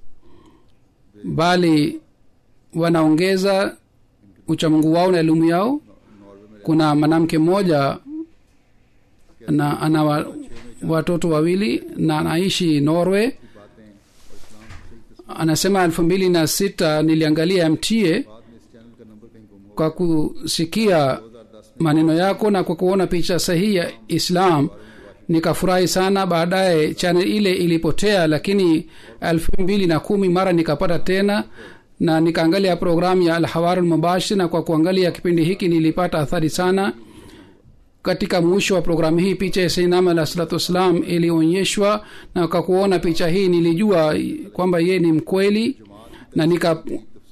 Speaker 4: bali wanaongeza uchamungu wao na elimu yao kuna mwanamke mmoja na ana wa, watoto wawili na anaishi norway
Speaker 2: बातें और इस्लाम से सही
Speaker 4: anasema elfu mbili na sita niliangalia mta
Speaker 2: बाद में इस चैनल का नंबर कहीं गुम हो
Speaker 4: kwa kusikia maneno yako na kwa kuona picha sahihi ya islam nikafurahi sana baadaye chanel ile ilipotea lakini elfu mbili na kumi mara nikapata tena na nikaangalia programu ya alhawaru lmubashir na kwa kuangalia kipindi hiki nilipata athari sana katika mwisho wa programu hii picha ya sainam alah salatu wassalam ilionyeshwa na kwa kuona picha hii nilijua kwamba yeye ni mkweli na nika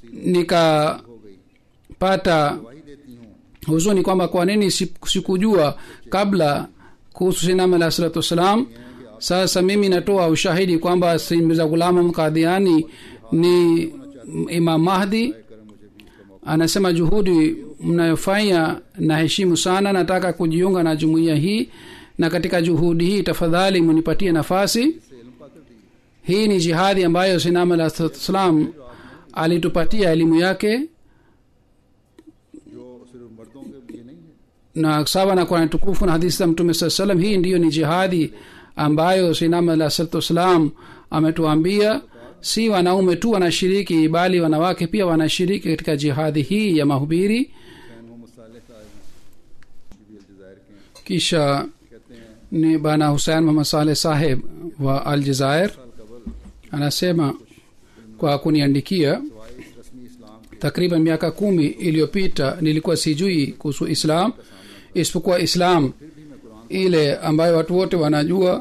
Speaker 4: nikapata
Speaker 2: गवाही देती हूँ
Speaker 4: huzuni kwamba kwa nini si- sikujua kabla kuhusu sinam alah salatu wassalam sasa mimi natoa ushahidi kwamba mirza ghulam kadhiani ni imam mahdi anasema juhudi mnayofanya naheshimu sana nataka kujiunga na jumuiya hii na katika juhudi hii tafadhali munipatie nafasi hii ni jihadi ambayo sinam alah salatu wassalam alitupatia elimu yake
Speaker 2: जो सिर्फ मर्दों के लिए नहीं है
Speaker 4: na sawa na qurani tukufu na hadithi za mtume saa salam hii ndiyo ni jihadi ambayo sinam alah salatu wassalam ametuambia si wanaume tu wanashiriki bali wanawake pia wanashiriki katika jihadi hii ya mahubiri
Speaker 2: Hussain मोहम्मद साले साहब हैं ये भी अलजायर के हैं
Speaker 4: kisha
Speaker 2: कहते हैं
Speaker 4: ni bana husein muhammad saleh saheb wa al jazair
Speaker 2: साल कबल
Speaker 4: anasema kwa kuniandikia
Speaker 2: सवाए इस रस्मी इस्लाम के
Speaker 4: takriban miaka kumi iliyopita nilikuwa sijui kuhusu islam isipokuwa islam ile ambayo watu wote wanajua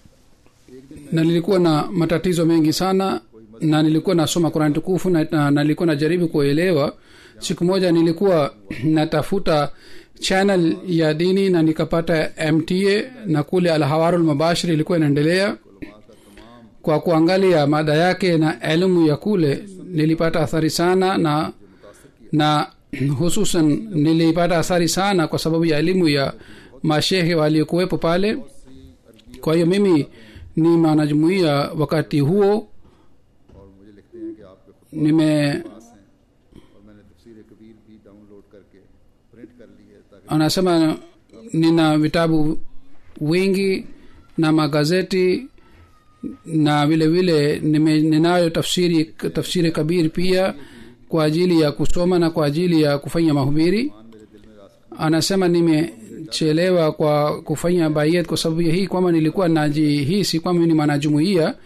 Speaker 4: na nilikuwa na matatizo mengi sana na nilikuwa nasoma kurani tukufu na, na, na nilikuwa najaribu kuelewa siku moja nilikuwa natafuta channel ya dini na nikapata mta na kule alhawarul mubashir ilikuwa inaendelea kwa kuangalia mada yake na elimu ya kule nilipata athari sana na na hususan nilipata athari sana kwa sababu ya elimu ya mashehe waliokuwepo pale kwa hiyo mimi ni mwanajumuia wakati huo
Speaker 2: और मुझे लिखते हैं कि आपके खुद
Speaker 4: nime
Speaker 2: पास हैं और मैंने तफसीर कबीर भी डाउनलोड करके प्रिंट कर ली है ताकि
Speaker 4: anasema nina vitabu wingi na magazeti na vile vile nime- ninayo tafsiri tafsiri kabiri pia kwa ajili ya kusoma na kwa ajili ya kufanya mahubiri anasema nimechelewa kwa kufanya bayet kwa sababu ya hii kwamba nilikuwa najihisi kwamba mimi ni mwanajumuia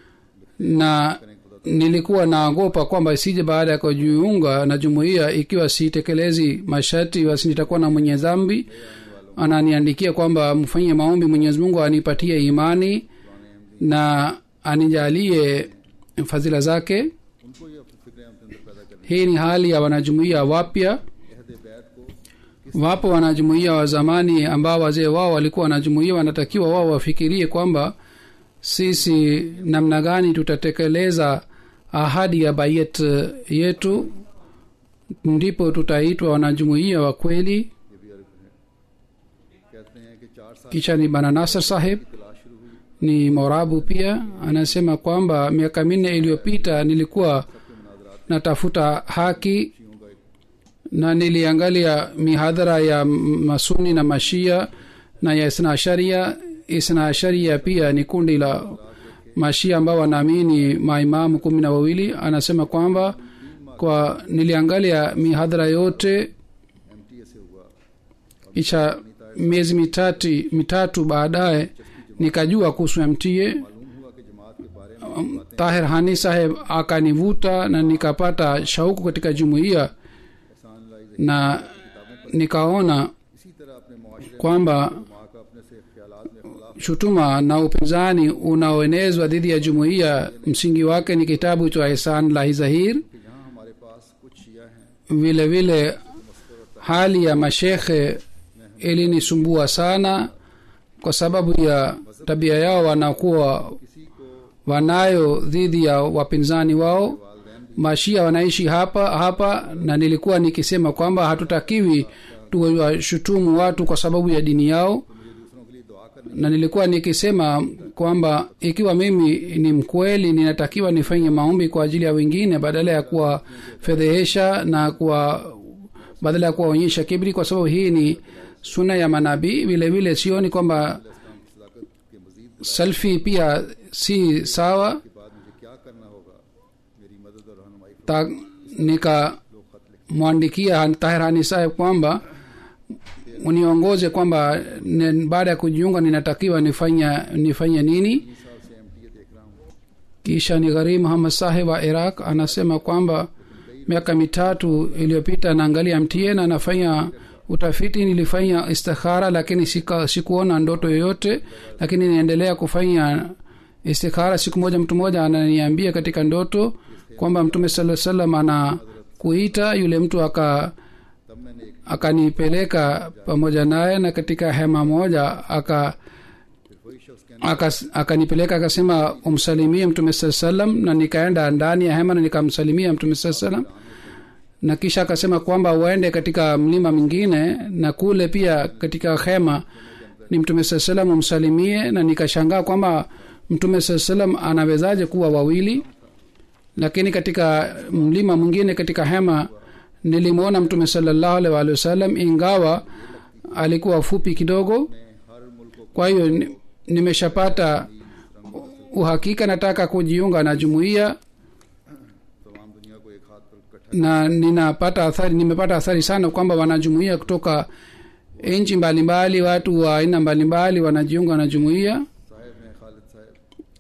Speaker 4: na nilikuwa naogopa kwamba isije baada ya kujiunga na jumuiya ikiwa sitekelezi masharti basi nitakuwa na mwenye dhambi ananiandikia kwamba mfanyie maombi mwenyezi mungu anipatie imani na anijalie fadhila zake
Speaker 2: उनको ये फिक्रें अपने अंदर पैदा करनी
Speaker 4: hii ni hali ya wanajumuia wapya
Speaker 2: अहद बैत को
Speaker 4: wapo wanajumuia wa zamani ambao wazee wao walikuwa wanajumuia wanatakiwa wao wafikirie kwamba sisi namna gani tutatekeleza ahadi ya bayet eh, yetu ndipo tutaitwa wanajumuia wa kweli
Speaker 2: ये भी अर्थ है कहते हैं कि चार साल
Speaker 4: kisha ni bana nasr saheb
Speaker 2: तलाश शुरू हुई
Speaker 4: ni morabu pia anasema kwamba miaka minne iliyopita nilikuwa natafuta haki
Speaker 2: शियों का एक
Speaker 4: na niliangalia mihadhara ya m- masuni na mashia na ya isna asharia isna asharia pia ni kundi la mashia ambao wanaamini maimamu kumi na wawili anasema kwamba kwa niliangalia mihadhara yote
Speaker 2: एम से हुआ
Speaker 4: kisha miezi mitatu mitatu baadaye nikajua kuhusu mta
Speaker 2: मालूम हुआ कि जमात के बारे में
Speaker 4: tahir hani saheb akanivuta na nikapata shauku katika jumuiya
Speaker 2: एहसान लाई
Speaker 4: na nikaona
Speaker 2: इसी तरह अपने मुआशरे
Speaker 4: kwamba
Speaker 2: माँ का अपने से ख्यालात में खुलाफ
Speaker 4: shutuma na upinzani unaoenezwa dhidi ya jumuiya msingi wake ni kitabu cha ihsan lahi zahir
Speaker 2: कि यहाँ हमारे पास कुछ शिया हैं
Speaker 4: vile vile hali ya mashekhe ilinisumbua sana kwa sababu ya tabia yao wanakuwa
Speaker 2: किसी को
Speaker 4: wanayo dhidi ya wapinzani wao mashia wanaishi hapa hapa na nilikuwa nikisema kwamba hatutakiwi tuwashutumu watu kwa sababu ya dini yao
Speaker 2: दूसरों के लिए दुआ करनी
Speaker 4: na nilikuwa nikisema kwamba ikiwa mimi ni mkweli ninatakiwa nifanye maombi kwa ajili ya wengine badala ya kuwafedhehesha na kuwa badala ya kuwaonyesha kibri kwa sababu hii ni suna ya manabii vile vile sioni kwamba
Speaker 2: के मजीद
Speaker 4: selfi pia si sawa
Speaker 2: के बाद मुझे क्या करना होगा मेरी मदद और रहनुमाई
Speaker 4: ta nikamwandikia tahir hani saheb kwamba uniongoze kwamba ne- baada ya kujiunga ninatakiwa nifanya nifanye nini
Speaker 2: साल से एम देख रहा हूँ
Speaker 4: kisha ni gharim muhammad saheb wa iraq anasema kwamba miaka mitatu iliyopita naangalia mtie na nafanya utafiti nilifanya istikhara lakini sika, sikuona ndoto yoyote lakini niendelea kufanya istikhara siku moja mtu mmoja ananiambia katika ndoto kwamba mtume saa salam anakuita yule mtu aka
Speaker 2: तब मैंने एक
Speaker 4: akanipeleka pamoja naye na katika hema moja aka
Speaker 2: फिर वही शख्स कहने
Speaker 4: akas- akanipeleka akasema umsalimie mtume saa salam na nikaenda ndani ya hema na nikamsalimia mtume saa salam na kisha akasema kwamba uende katika mlima mwingine na kule pia katika hema ni mtume saa salam umsalimie na nikashangaa kwamba mtume saa salam anawezaje kuwa wawili lakini katika mlima mwingine katika hema nilimwona mtume salallahu alaihi waalihi wasallam ingawa alikuwa fupi kidogo
Speaker 2: में हर मुल्क को
Speaker 4: kwa hiyo ni- nimeshapata uhakika nataka kujiunga na jumuiya
Speaker 2: तमाम दुनिया को एक हाथ पर इकट्ठा
Speaker 4: na ninapata athari nimepata athari sana kwamba wanajumuia kutoka nchi mbalimbali watu wa aina mbalimbali wanajiunga na jumuiya
Speaker 2: साहब हैं खालिद साहब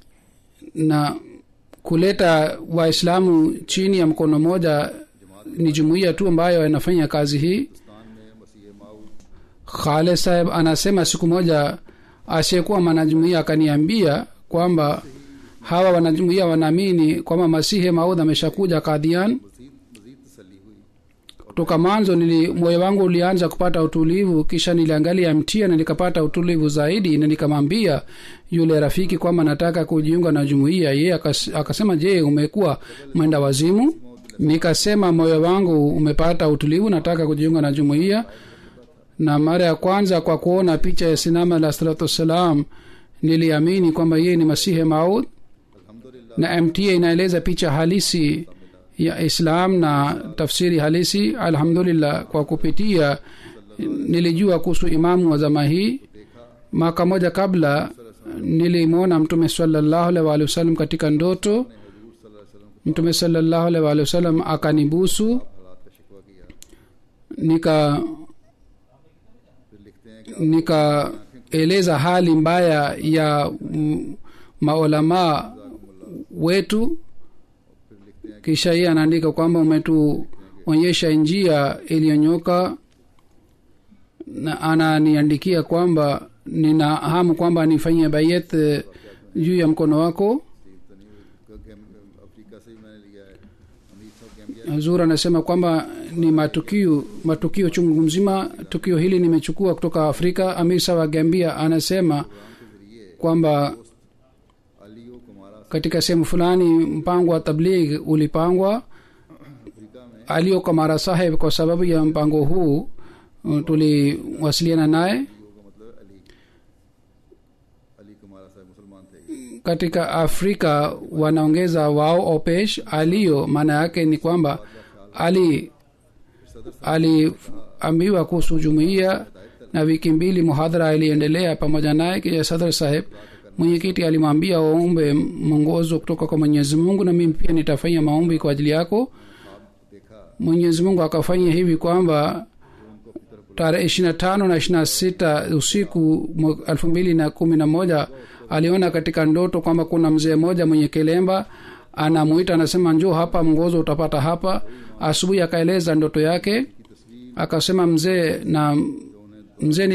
Speaker 4: na kuleta waislamu chini ya mkono moja ni jumuiya tu ambayo inafanya kazi hii
Speaker 2: Hindustan में मसीह माऊद
Speaker 4: khalid saheb anasema siku moja asiyekuwa mwanajumuia akaniambia kwamba hawa wanajumuia wanaamini kwamba masihi maudh ameshakuja kadhian
Speaker 2: मजीद मजीद तसली हुई
Speaker 4: kutoka mwanzo nili moyo wangu ulianza kupata utulivu kisha niliangalia mtia na nikapata utulivu zaidi na nikamwambia yule rafiki kwamba nataka kujiunga na jumuiya yeye akas, akasema je umekuwa mwenda wazimu nikasema moyo wangu umepata utulivu nataka kujiunga na jumuiya na mara ya kwanza kwa kuona picha ya sinama alah salatu wassalam niliamini kwamba yeye ni masihi maud
Speaker 2: अल्हम्दुलिल्लाह
Speaker 4: na mta inaeleza picha halisi ya islam na tafsiri halisi alhamdulillah kwa kupitia nilijua kuhusu imamu wa zama hii mwaka moja kabla nilimwona mtume salallahu alaihi waalihi wasallam katika ndoto mtume salallahu alaihi waalihi wasallam akanibusu
Speaker 2: हालात का शिकवा किया
Speaker 4: nika
Speaker 2: फिर लिखते हैं कि
Speaker 4: nikaeleza hali mbaya ya mm, maulamaa wetu
Speaker 2: फिर लिखते हैं
Speaker 4: kisha yeye anaandika kwamba umetuonyesha njia iliyonyoka na ananiandikia kwamba nina hamu kwamba nifanyie bayet eh, juu ya mkono wako
Speaker 2: कि गैम- अफ्रीका से ही मैंने लिया है अमीर साहब Gambia
Speaker 4: zur anasema kwamba ni matukio matukio chungu mzima tukio hili nimechukua kutoka afrika amisa wa gambia anasema kwamba
Speaker 2: Alieu Kamara
Speaker 4: katika sehemu fulani mpango wa tabligh ulipangwa
Speaker 2: Africa में
Speaker 4: alio kamara saheb kwa sababu ya mpango huu uh, tuliwasiliana naye
Speaker 2: Alieu का मतलब अली अली कुमारा साहब मुसलमान थे
Speaker 4: katika afrika wanaongeza wao opesh alio maana yake ni kwamba ali aliambiwa kuhusu jumuiya na wiki mbili muhadhara iliendelea pamoja naye kisha sadr saheb mwenyekiti alimwambia waombe mwongozo kutoka kwa mwenyezi mungu na mimi pia nitafanya maombi kwa ajili yako mwenyezi mungu akafanya hivi kwamba tarehe ishiri na tano na ishiri na sita usiku mwa- elfu mbili na kumi na moja aliona katika ndoto kwamba kuna mzee mmoja mwenye kilemba anamuita anasema njoo hapa mngozo utapata hapa asubuhi akaeleza ndoto yake akasema mzee na mzee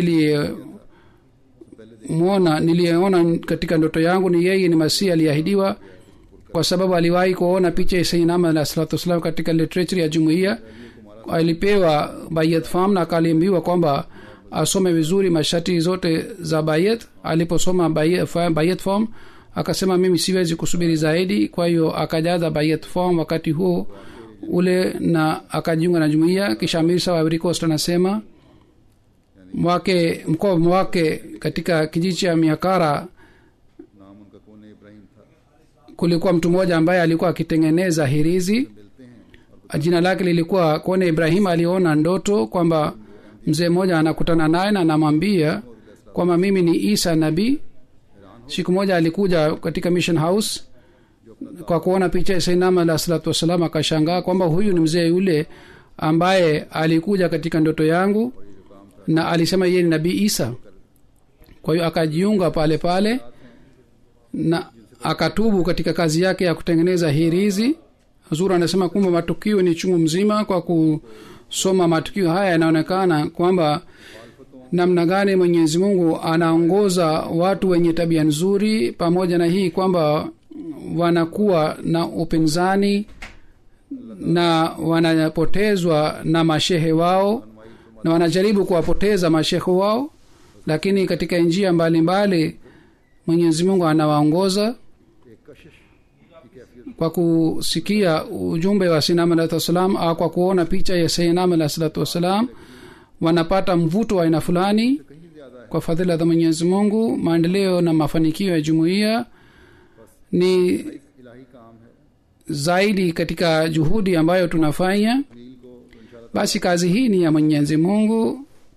Speaker 4: niliyemwona niliyeona katika ndoto yangu ni yeye ni masihi aliyeahidiwa kwa sababu aliwahi kuona picha ya sainama alah salatu wassalam katika literature ya jumuiya alipewa bayat fam na akaliambiwa kwamba asome vizuri masharti zote za bayat aliposoma bayat fa- bayat form akasema mimi siwezi kusubiri zaidi kwa hiyo akajaza bayat form wakati huo ule na akajiunga na jumuiya kisha amisa wa Ivory Coast anasema mwake mkoa wake katika kijiji cha miakara
Speaker 2: नाम उनका कौन इब्राहिम था
Speaker 4: kulikuwa mtu mmoja ambaye alikuwa akitengeneza hirizi
Speaker 2: मिलते हैं
Speaker 4: jina lake lilikuwa kone ibrahim aliona ndoto kwamba mzee mmoja anakutana naye na anamwambia kwamba mimi ni isa nabii siku moja alikuja katika mission house kwa kuona picha ya sainama alah salatu wassalam akashangaa kwamba huyu ni mzee yule ambaye alikuja katika ndoto yangu na alisema yeye ni nabii isa kwa hiyo akajiunga pale pale na akatubu katika kazi yake ya kutengeneza hirizi zura anasema kwamba matukio ni chungu mzima kwa kusoma matukio haya yanaonekana kwamba namna gani mwenyezi mungu anaongoza watu wenye tabia nzuri pamoja na hii kwamba wanakuwa na upinzani na wanapotezwa na mashehe wao na wanajaribu kuwapoteza mashehe wao lakini katika njia mbalimbali mwenyezi mungu anawaongoza
Speaker 2: एक कशिश की कैफियत
Speaker 4: kwa kusikia ujumbe wa sinam alahi wassalam au kwa kuona picha ya sinam alahi salatu wassalam wanapata mvuto wa aina fulani
Speaker 2: कहीं ज्यादा है
Speaker 4: kwa fadhila za mwenyezi mungu maendeleo na mafanikio ya jumuiya ni
Speaker 2: इलाही काम है
Speaker 4: zaidi katika juhudi ambayo tunafanya
Speaker 2: नील को तो इंशाल्लाह
Speaker 4: basi kazi hii ni ya mwenyezi mungu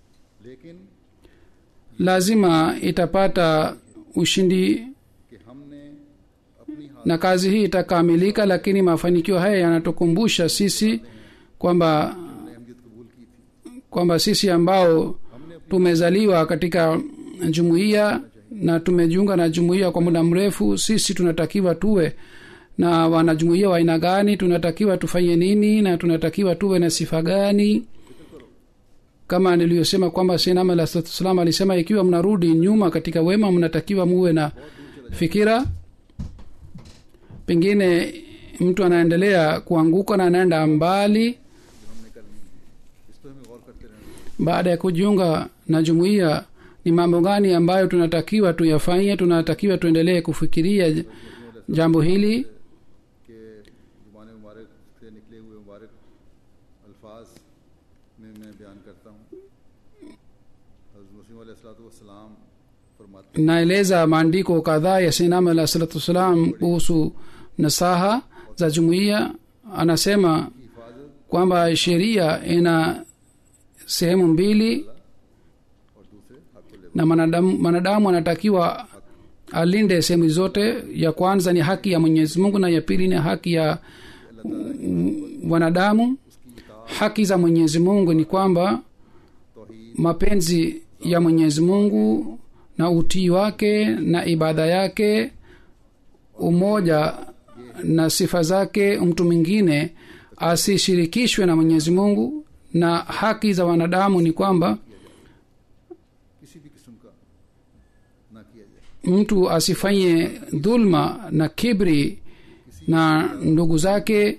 Speaker 2: लेकिन
Speaker 4: lazima itapata ushindi
Speaker 2: कि हमने अपनी हालत
Speaker 4: na kazi hii itakamilika lakini mafanikio haya yanatukumbusha sisi kwamba
Speaker 2: में अहमियत कबूल की थी
Speaker 4: kwamba sisi ambao tumezaliwa katika jumuiya na tumejiunga na jumuiya kwa muda mrefu sisi tunatakiwa tuwe na wanajumuiya wa aina gani tunatakiwa tufanye nini na tunatakiwa tuwe na sifa gani kama niliyosema kwamba sinam alah salatu wassalam alisema ikiwa mnarudi nyuma katika wema mnatakiwa muwe na fikira pengine mtu anaendelea kuanguka na anaenda mbali
Speaker 2: हमने करनी है इस पर हमें गौर करते रहना
Speaker 4: baada ya kujiunga na jumuiya ni mambo gani ambayo tunatakiwa tuyafanye tunatakiwa tuendelee kufikiria j- jambo hili
Speaker 2: कि जुबान मुबारक से निकले हुए मुबारक अल्फाज में मैं बयान करता हूँ हज़रत मुस्लिम सलाम फरमाते
Speaker 4: naeleza maandiko kadhaa ya sinam alah salatu wassalam kuhusu nasaha za jumuiya anasema
Speaker 2: हैं हिफाजत
Speaker 4: kwamba sheria ina sehemu mbili
Speaker 2: और दूसरे हक
Speaker 4: na mwanadamu mwanadamu anatakiwa alinde sehemu zote ya kwanza ni haki ya mwenyezi mungu na ya pili ni haki ya mm, wanadamu haki za mwenyezi mungu ni kwamba
Speaker 2: तोहीद
Speaker 4: mapenzi ya mwenyezi mungu na utii wake na ibada yake umoja na sifa zake mtu mwingine asishirikishwe na mwenyezi mungu na haki za wanadamu ni kwamba
Speaker 2: किसी भी किस्म का ना किया जाए
Speaker 4: mtu asifanye dhulma na kibri na ndugu zake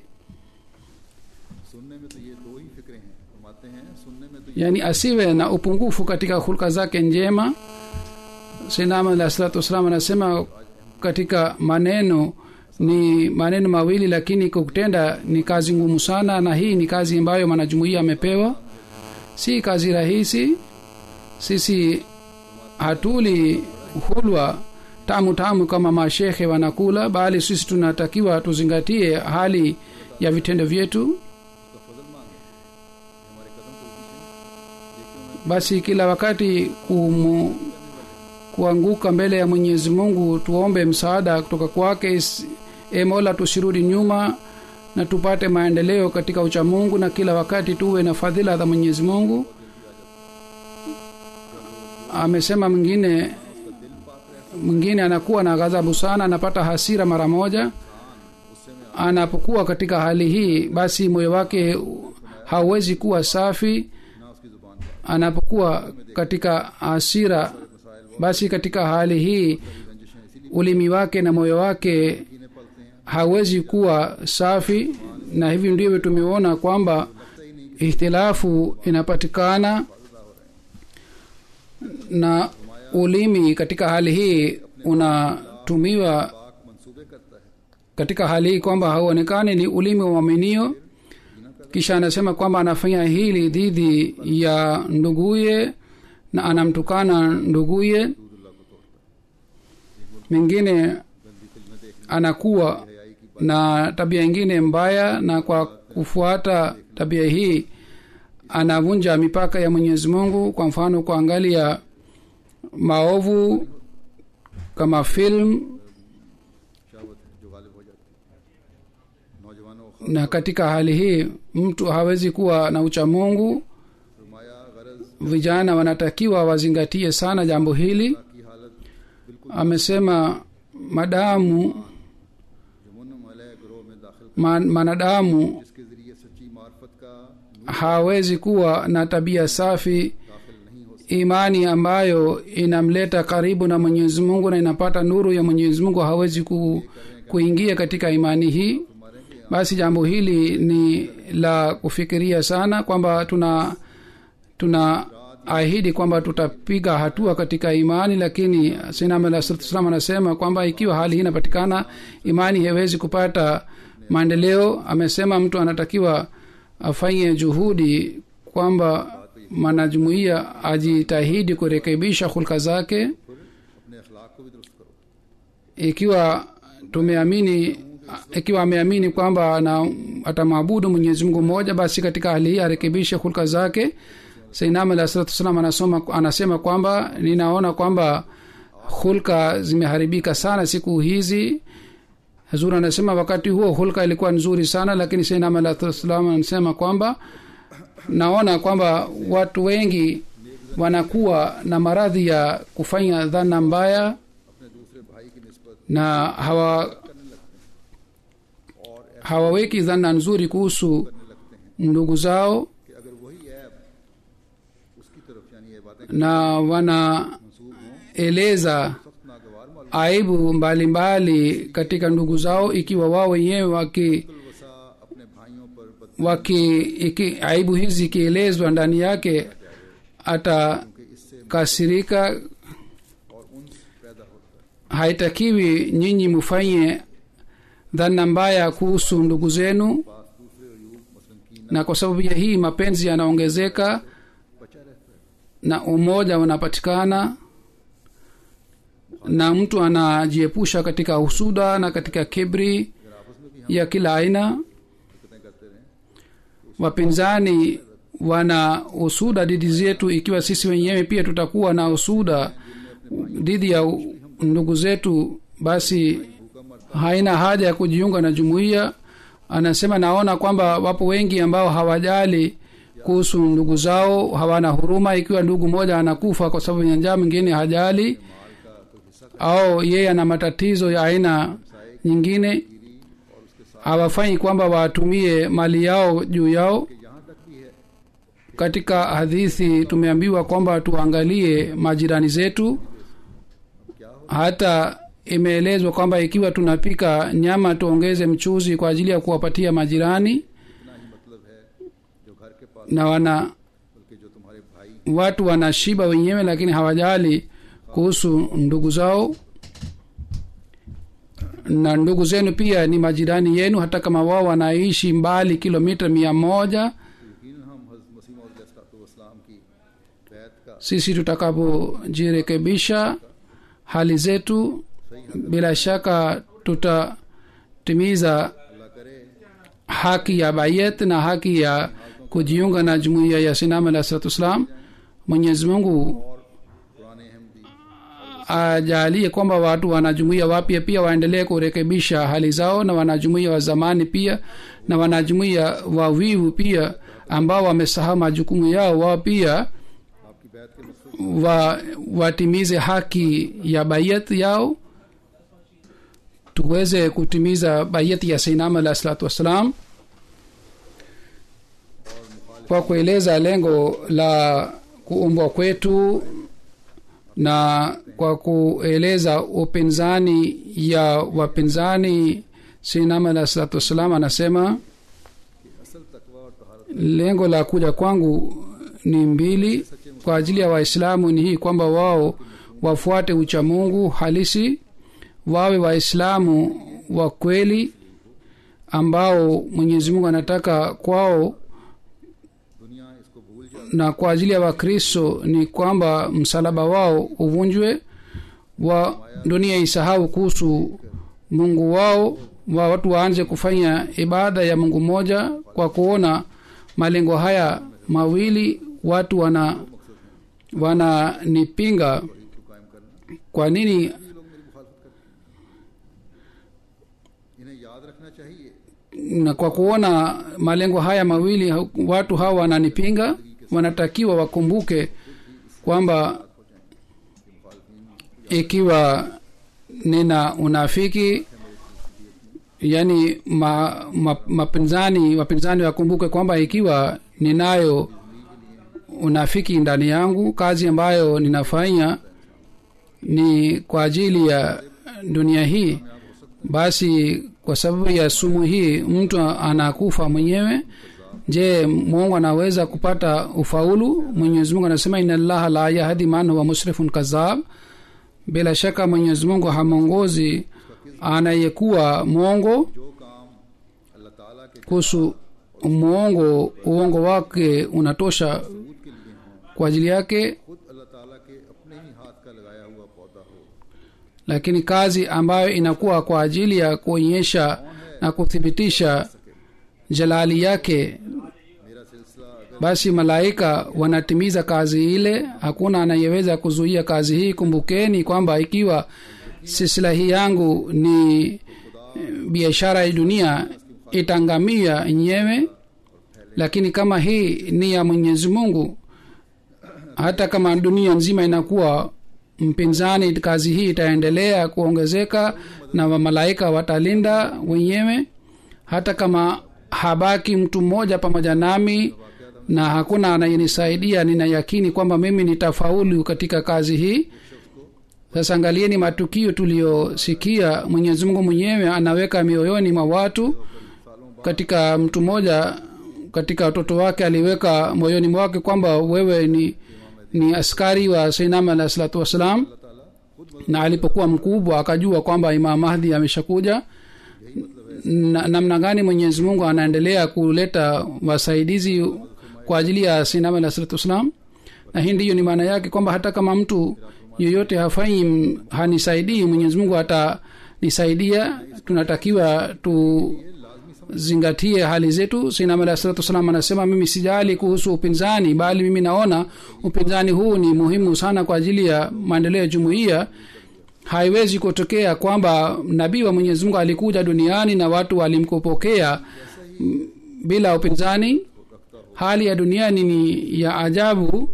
Speaker 2: सुनने में तो ये दो ही फिक्रें हैं फरमाते हैं सुनने में तो ये
Speaker 4: yani asiwe na upungufu katika hulka zake njema sinama alah salatu wassalam anasema katika maneno ni maneno mawili lakini kutenda ni kazi ngumu sana na hii ni kazi ambayo mwanajumuia amepewa si kazi rahisi sisi hatuli hulwa tamu tamu kama mashekhe wanakula bali sisi tunatakiwa tuzingatie hali ya vitendo vyetu
Speaker 2: उसका फजल मांगे हमारे कदम को पीछे
Speaker 4: basi kila wakati kumu, kuanguka mbele ya mwenyezi mungu tuombe msaada kutoka kwake Is- e mola tusirudi nyuma na tupate maendeleo katika uchamungu na kila wakati tuwe na fadhila za mwenyezi mungu amesema mwingine mwingine anakuwa na ghadhabu sana anapata hasira mara moja anapokuwa katika hali hii basi moyo wake hauwezi kuwa safi
Speaker 2: ना उसकी जुबान पर
Speaker 4: anapokuwa katika hasira basi katika hali hii ulimi wake na moyo wake
Speaker 2: कीने पलते हैं
Speaker 4: hawezi kuwa safi na hivi ndivyo tumeona kwamba ihtilafu inapatikana na ulimi katika hali hii unatumiwa
Speaker 2: पाक मंसूबे करता है
Speaker 4: katika hali hii kwamba hauonekani ni ulimi wa mwaminio kisha anasema kwamba anafanya hili dhidi ya nduguye na anamtukana nduguye mengine anakuwa na tabia ingine mbaya na kwa kufuata tabia hii anavunja mipaka ya mwenyezi mungu kwa mfano kuangalia maovu kama film
Speaker 2: शहावत है जो गालिब हो जाती है नौजवानों को
Speaker 4: na katika hali hii mtu hawezi kuwa na uchamungu
Speaker 2: फरमाया गरज
Speaker 4: vijana wanatakiwa wazingatie sana jambo hili
Speaker 2: की हालत बिल्कुल
Speaker 4: amesema madamu
Speaker 2: जुमन मलय ग्रोह में दाखिल
Speaker 4: man, manadamu
Speaker 2: जिसके जरिए सच्ची मार्फत का
Speaker 4: hawezi kuwa na tabia safi
Speaker 2: दाखिल नहीं हो
Speaker 4: imani ambayo inamleta karibu na mwenyezi mungu na inapata nuru ya mwenyezi mungu hawezi ku, kuingia katika imani hii basi jambo hili ni la kufikiria sana kwamba tuna tuna ahidi kwamba tutapiga hatua katika imani lakini sinamsalam anasema kwamba ikiwa hali hii inapatikana imani haiwezi kupata maendeleo amesema mtu anatakiwa afanye juhudi kwamba mwanajumuiya ajitahidi kurekebisha hulka zake
Speaker 2: अपने अखलाक को भी दुरुस्त करो
Speaker 4: ikiwa tumeamini ikiwa ameamini kwamba na atamwabudu mwenyezi mungu mmoja basi katika hali hii arekebishe hulka zake sainam alah salatu wassalam anasoma anasema kwamba ninaona kwamba hulka zimeharibika sana siku hizi hazur anasema wakati huo hulka ilikuwa nzuri sana lakini sainam alah salatu wassalam anasema kwamba naona kwamba watu wengi wanakuwa na maradhi ya kufanya dhana mbaya
Speaker 2: अपने दूसरे भाई की नस्बत
Speaker 4: na hawa hawaweki dhana nzuri kuhusu ndugu zao
Speaker 2: कि अगर वही ऐप उसकी तरफ यानी ये बातें
Speaker 4: na wanaeleza
Speaker 2: सख्त नागवार मालूम
Speaker 4: aibu mbalimbali katika ndugu zao ikiwa wao wenyewe waki
Speaker 2: वसा अपने भाइयों पर बद
Speaker 4: waki iki, aibu hizi ikielezwa ndani yake atakasirika
Speaker 2: और उन्स पैदा होता है
Speaker 4: haitakiwi nyinyi mufanye dhana mbaya kuhusu ndugu zenu
Speaker 2: पास दूसरे अयूब मसलन की
Speaker 4: na kwa sababu ya hii mapenzi yanaongezeka
Speaker 2: बचा रहता है
Speaker 4: na umoja unapatikana na mtu anajiepusha katika husuda na katika kibri
Speaker 2: अगर आपस में भी हम
Speaker 4: ya kila aina
Speaker 2: हरकतें करते रहें
Speaker 4: wapinzani wana usuda dhidi zetu ikiwa sisi wenyewe pia tutakuwa na usuda dhidi ya u- ndugu zetu basi haina haja ya kujiunga na jumuiya anasema naona kwamba wapo wengi ambao hawajali kuhusu ndugu zao hawana huruma ikiwa ndugu mmoja anakufa kwa sababu ya njaa mwingine hajali au yeye ana matatizo ya aina nyingine hawafanyi kwamba watumie mali yao juu yao
Speaker 2: यहाँ तक भी है
Speaker 4: katika hadithi tumeambiwa kwamba tuangalie majirani zetu hata imeelezwa kwamba ikiwa tunapika nyama tuongeze mchuzi kwa ajili ya kuwapatia majirani
Speaker 2: इतना ही मतलब है जो घर के पास
Speaker 4: na wana
Speaker 2: बल्कि जो तुम्हारे भाई
Speaker 4: watu wanashiba wenyewe lakini hawajali kuhusu ndugu zao na ndugu zenu pia ni majirani yenu hata kama wao wanaishi mbali kilomita mia moja
Speaker 2: यकीन हम हज़रत मसीह मौलाम की बैत का
Speaker 4: sisi tutakapojirekebisha hali zetu bila shaka tutatimiza
Speaker 2: अल्लाह करे
Speaker 4: haki ya bayet na haki ya kujiunga na jumuiya ya sinam alah salatu wassalam mwenyezi mungu
Speaker 2: पुराने Ahmadi
Speaker 4: ajalie kwamba watu wanajumuia wapya pia waendelee kurekebisha hali zao na wanajumuia wa zamani pia na wanajumuia wavivu pia ambao wamesahau majukumu yao wao pia
Speaker 2: आपकी बैत के मसरूफ
Speaker 4: wa, watimize haki ya bayat yao tuweze kutimiza bayati ya sainam alah salatu wassalam kwa kueleza lengo la kuumbwa kwetu na kwa kueleza upinzani ya wapinzani sainam alah salatu wassalam anasema
Speaker 2: असल तकवा और तहारत
Speaker 4: lengo la kuja kwangu ni mbili kwa ajili ya waislamu ni hii kwamba wao wafuate uchamungu halisi wawe waislamu wa kweli ambao mwenyezi mungu anataka kwao
Speaker 2: दुनिया इसको भूल जाए
Speaker 4: na kwa ajili ya wakristo ni kwamba msalaba wao uvunjwe wa dunia isahau kuhusu mungu wao wa watu waanze kufanya ibada ya mungu mmoja kwa kuona malengo haya mawili watu wana wananipinga
Speaker 2: को कायम करना
Speaker 4: kwa nini
Speaker 2: ये लोग मेरी मुखालफत करते हैं इन्हें याद रखना चाहिए
Speaker 4: na kwa kuona malengo haya mawili ha- watu hawa wananipinga wanatakiwa wakumbuke kwamba ikiwa nina unafiki yani ma, ma, mapinzani wapinzani wakumbuke kwamba ikiwa ninayo unafiki ndani yangu kazi ambayo ninafanya ni kwa ajili ya dunia hii basi kwa sababu ya sumu hii mtu anakufa mwenyewe je mungu anaweza kupata ufaulu mwenyezi mungu anasema ina llaha la yahdi man huwa musrifun kazab bila shaka mwenyezi mungu hamwongozi anayekuwa mwongo
Speaker 2: जो काम अल्लाह ताला के
Speaker 4: kuhusu mwongo uongo wake unatosha
Speaker 2: सबूत के लिए हों
Speaker 4: kwa ajili yake
Speaker 2: खुद अल्लाह ताला के अपने ही हाथ का लगाया हुआ पौधा हो
Speaker 4: lakini kazi ambayo inakuwa kwa ajili ya kuonyesha na kuthibitisha jalali yake
Speaker 2: मेरा सिलसिला अगर
Speaker 4: basi malaika wanatimiza kazi ile hakuna anayeweza kuzuia kazi hii kumbukeni kwamba ikiwa silsila hii yangu ni eh, biashara ya dunia itangamia yenyewe lakini kama hii ni ya mwenyezi mungu hata kama dunia nzima inakuwa mpinzani kazi hii itaendelea kuongezeka na malaika watalinda wenyewe hata kama habaki mtu mmoja pamoja nami na hakuna anayenisaidia nina yakini kwamba mimi nitafaulu katika kazi hii sasa angalieni matukio tuliyosikia mwenyezi mungu mwenyewe anaweka mioyoni mwa watu katika mtu mmoja katika watoto wake aliweka moyoni mwake kwamba wewe ni ni askari wa sainam alah salatu wassalam na alipokuwa mkubwa akajua kwamba imam mahdi ameshakuja na- namna gani mwenyezi mungu anaendelea kuleta wasaidizi kwa ajili ya sinam alah salatu wassalam na hii ndiyo ni maana yake kwamba hata kama mtu yoyote hafanyi m- hanisaidii mwenyezi mungu atanisaidia tunatakiwa tuzingatie hali zetu sinam alah salatu wassalam anasema mimi sijali kuhusu upinzani bali mimi naona upinzani huu ni muhimu sana kwa ajili ya maendeleo ya jumuiya haiwezi kutokea kwamba nabii wa mwenyezi mungu alikuja duniani na watu walimkupokea mm, bila upinzani hali ya duniani ni ya ajabu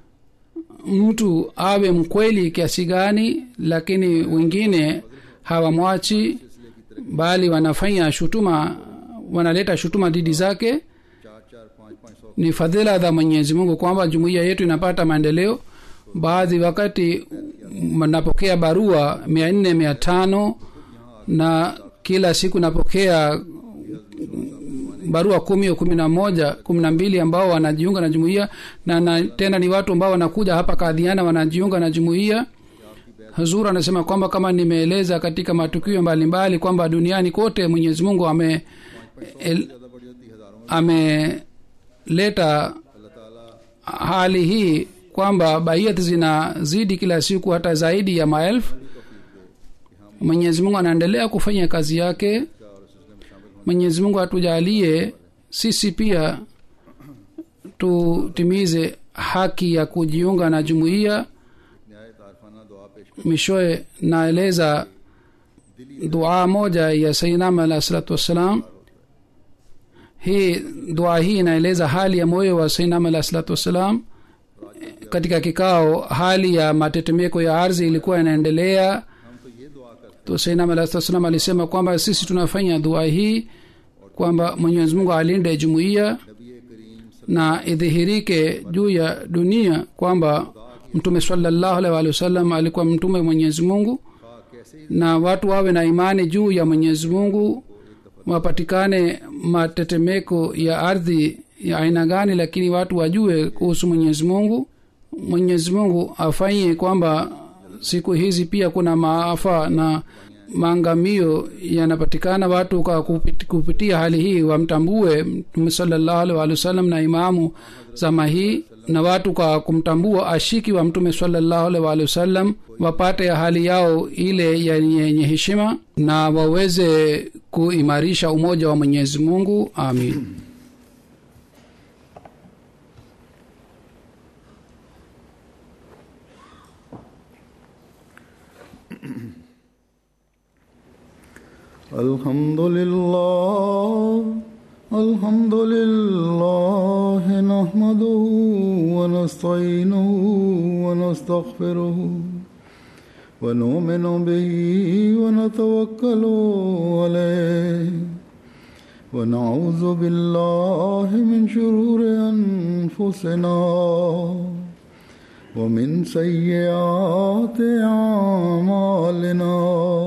Speaker 4: mtu awe mkweli kiasi gani lakini wengine hawamwachi bali wanafanya shutuma wanaleta shutuma dhidi zake
Speaker 2: चार चार पाँच पाँच सौ
Speaker 4: ni fadhila za mwenyezi mungu kwamba jumuiya yetu inapata maendeleo baadhi wakati napokea barua mia nne mia tano na kila siku napokea barua kumi au kumi na moja kumi na mbili ambao wanajiunga na jumuiya na, na tena ni watu ambao wanakuja hapa kadhiana wanajiunga na jumuiya hazur anasema kwamba kama nimeeleza katika matukio mbalimbali kwamba duniani kote mwenyezi mungu ame el,
Speaker 2: ज़्यादा बड़ी होती हज़ारों में
Speaker 4: ameleta
Speaker 2: अल्लाह ताला
Speaker 4: hali hii kwamba baiyat zinazidi kila siku hata zaidi ya maelfu mwenyezi mungu anaendelea kufanya kazi yake mwenyezi mungu atujalie sisi pia tutimize haki ya kujiunga na jumuiya
Speaker 2: न्याय तारफाना दुआ पेश
Speaker 4: mishoe naeleza dua moja ya sainam alah salatu wassalam hii dua hii inaeleza hali ya moyo wa sainam alah salatu wassalam katika kikao hali ya matetemeko ya ardhi ilikuwa inaendelea
Speaker 2: हम तो ये दुआ करते
Speaker 4: to sainam alah salatu wassalam alisema kwamba sisi tunafanya dua hii kwamba mwenyezi mungu alinde jumuiya
Speaker 2: नबी करीम
Speaker 4: na idhihirike juu ya dunia kwamba mtume salallahu alaihi waalihi wasallam alikuwa mtume mwenyezi mungu
Speaker 2: खा कैसे ही
Speaker 4: na watu wawe na imani juu ya mwenyezi mungu wapatikane matetemeko ya ardhi ya aina gani lakini watu wajue kuhusu mwenyezi mungu mwenyezi mungu afanye kwamba siku hizi pia kuna maafa na maangamio yanapatikana watu kwa kupit- kupitia hali hii wamtambue mtume salallahu alaihi waalihi wasallam na imamu zama hii na watu kwa kumtambua ashiki wa mtume salallahu alaihi waalihi wasallam wapate hali yao ile yenye yenye heshima na waweze kuimarisha umoja wa mwenyezi mungu amin
Speaker 2: الحمد لله الحمد لله نحمده ونستعينه ونستغفره ونؤمن به ونتوكل عليه ونعوذ بالله من شرور أنفسنا ومن سيئات أعمالنا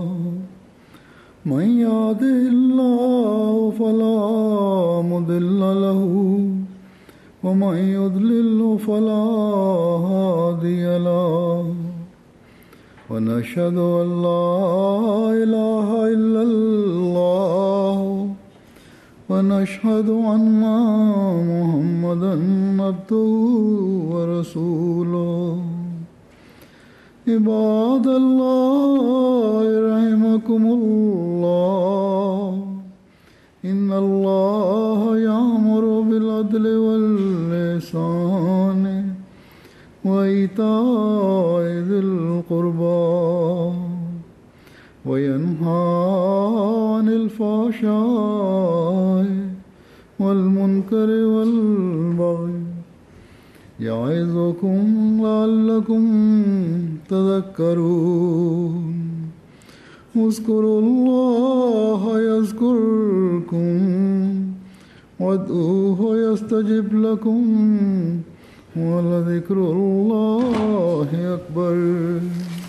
Speaker 2: من يهده الله فلا مضل له ومن يضلل فلا هادي له ونشهد ان لا اله الا الله ونشهد ان محمدا عبده ورسوله عباد الله رحمكم الله إن الله يأمر بالعدل والإحسان
Speaker 5: والإحسان وإيتاء ذي القربى وينهى عن الفحشاء والمنكر والبغي يعظكم لعلكم تذكرون اذكروا الله يذكركم وادعوه يستجب لكم ولذكر الله أكبر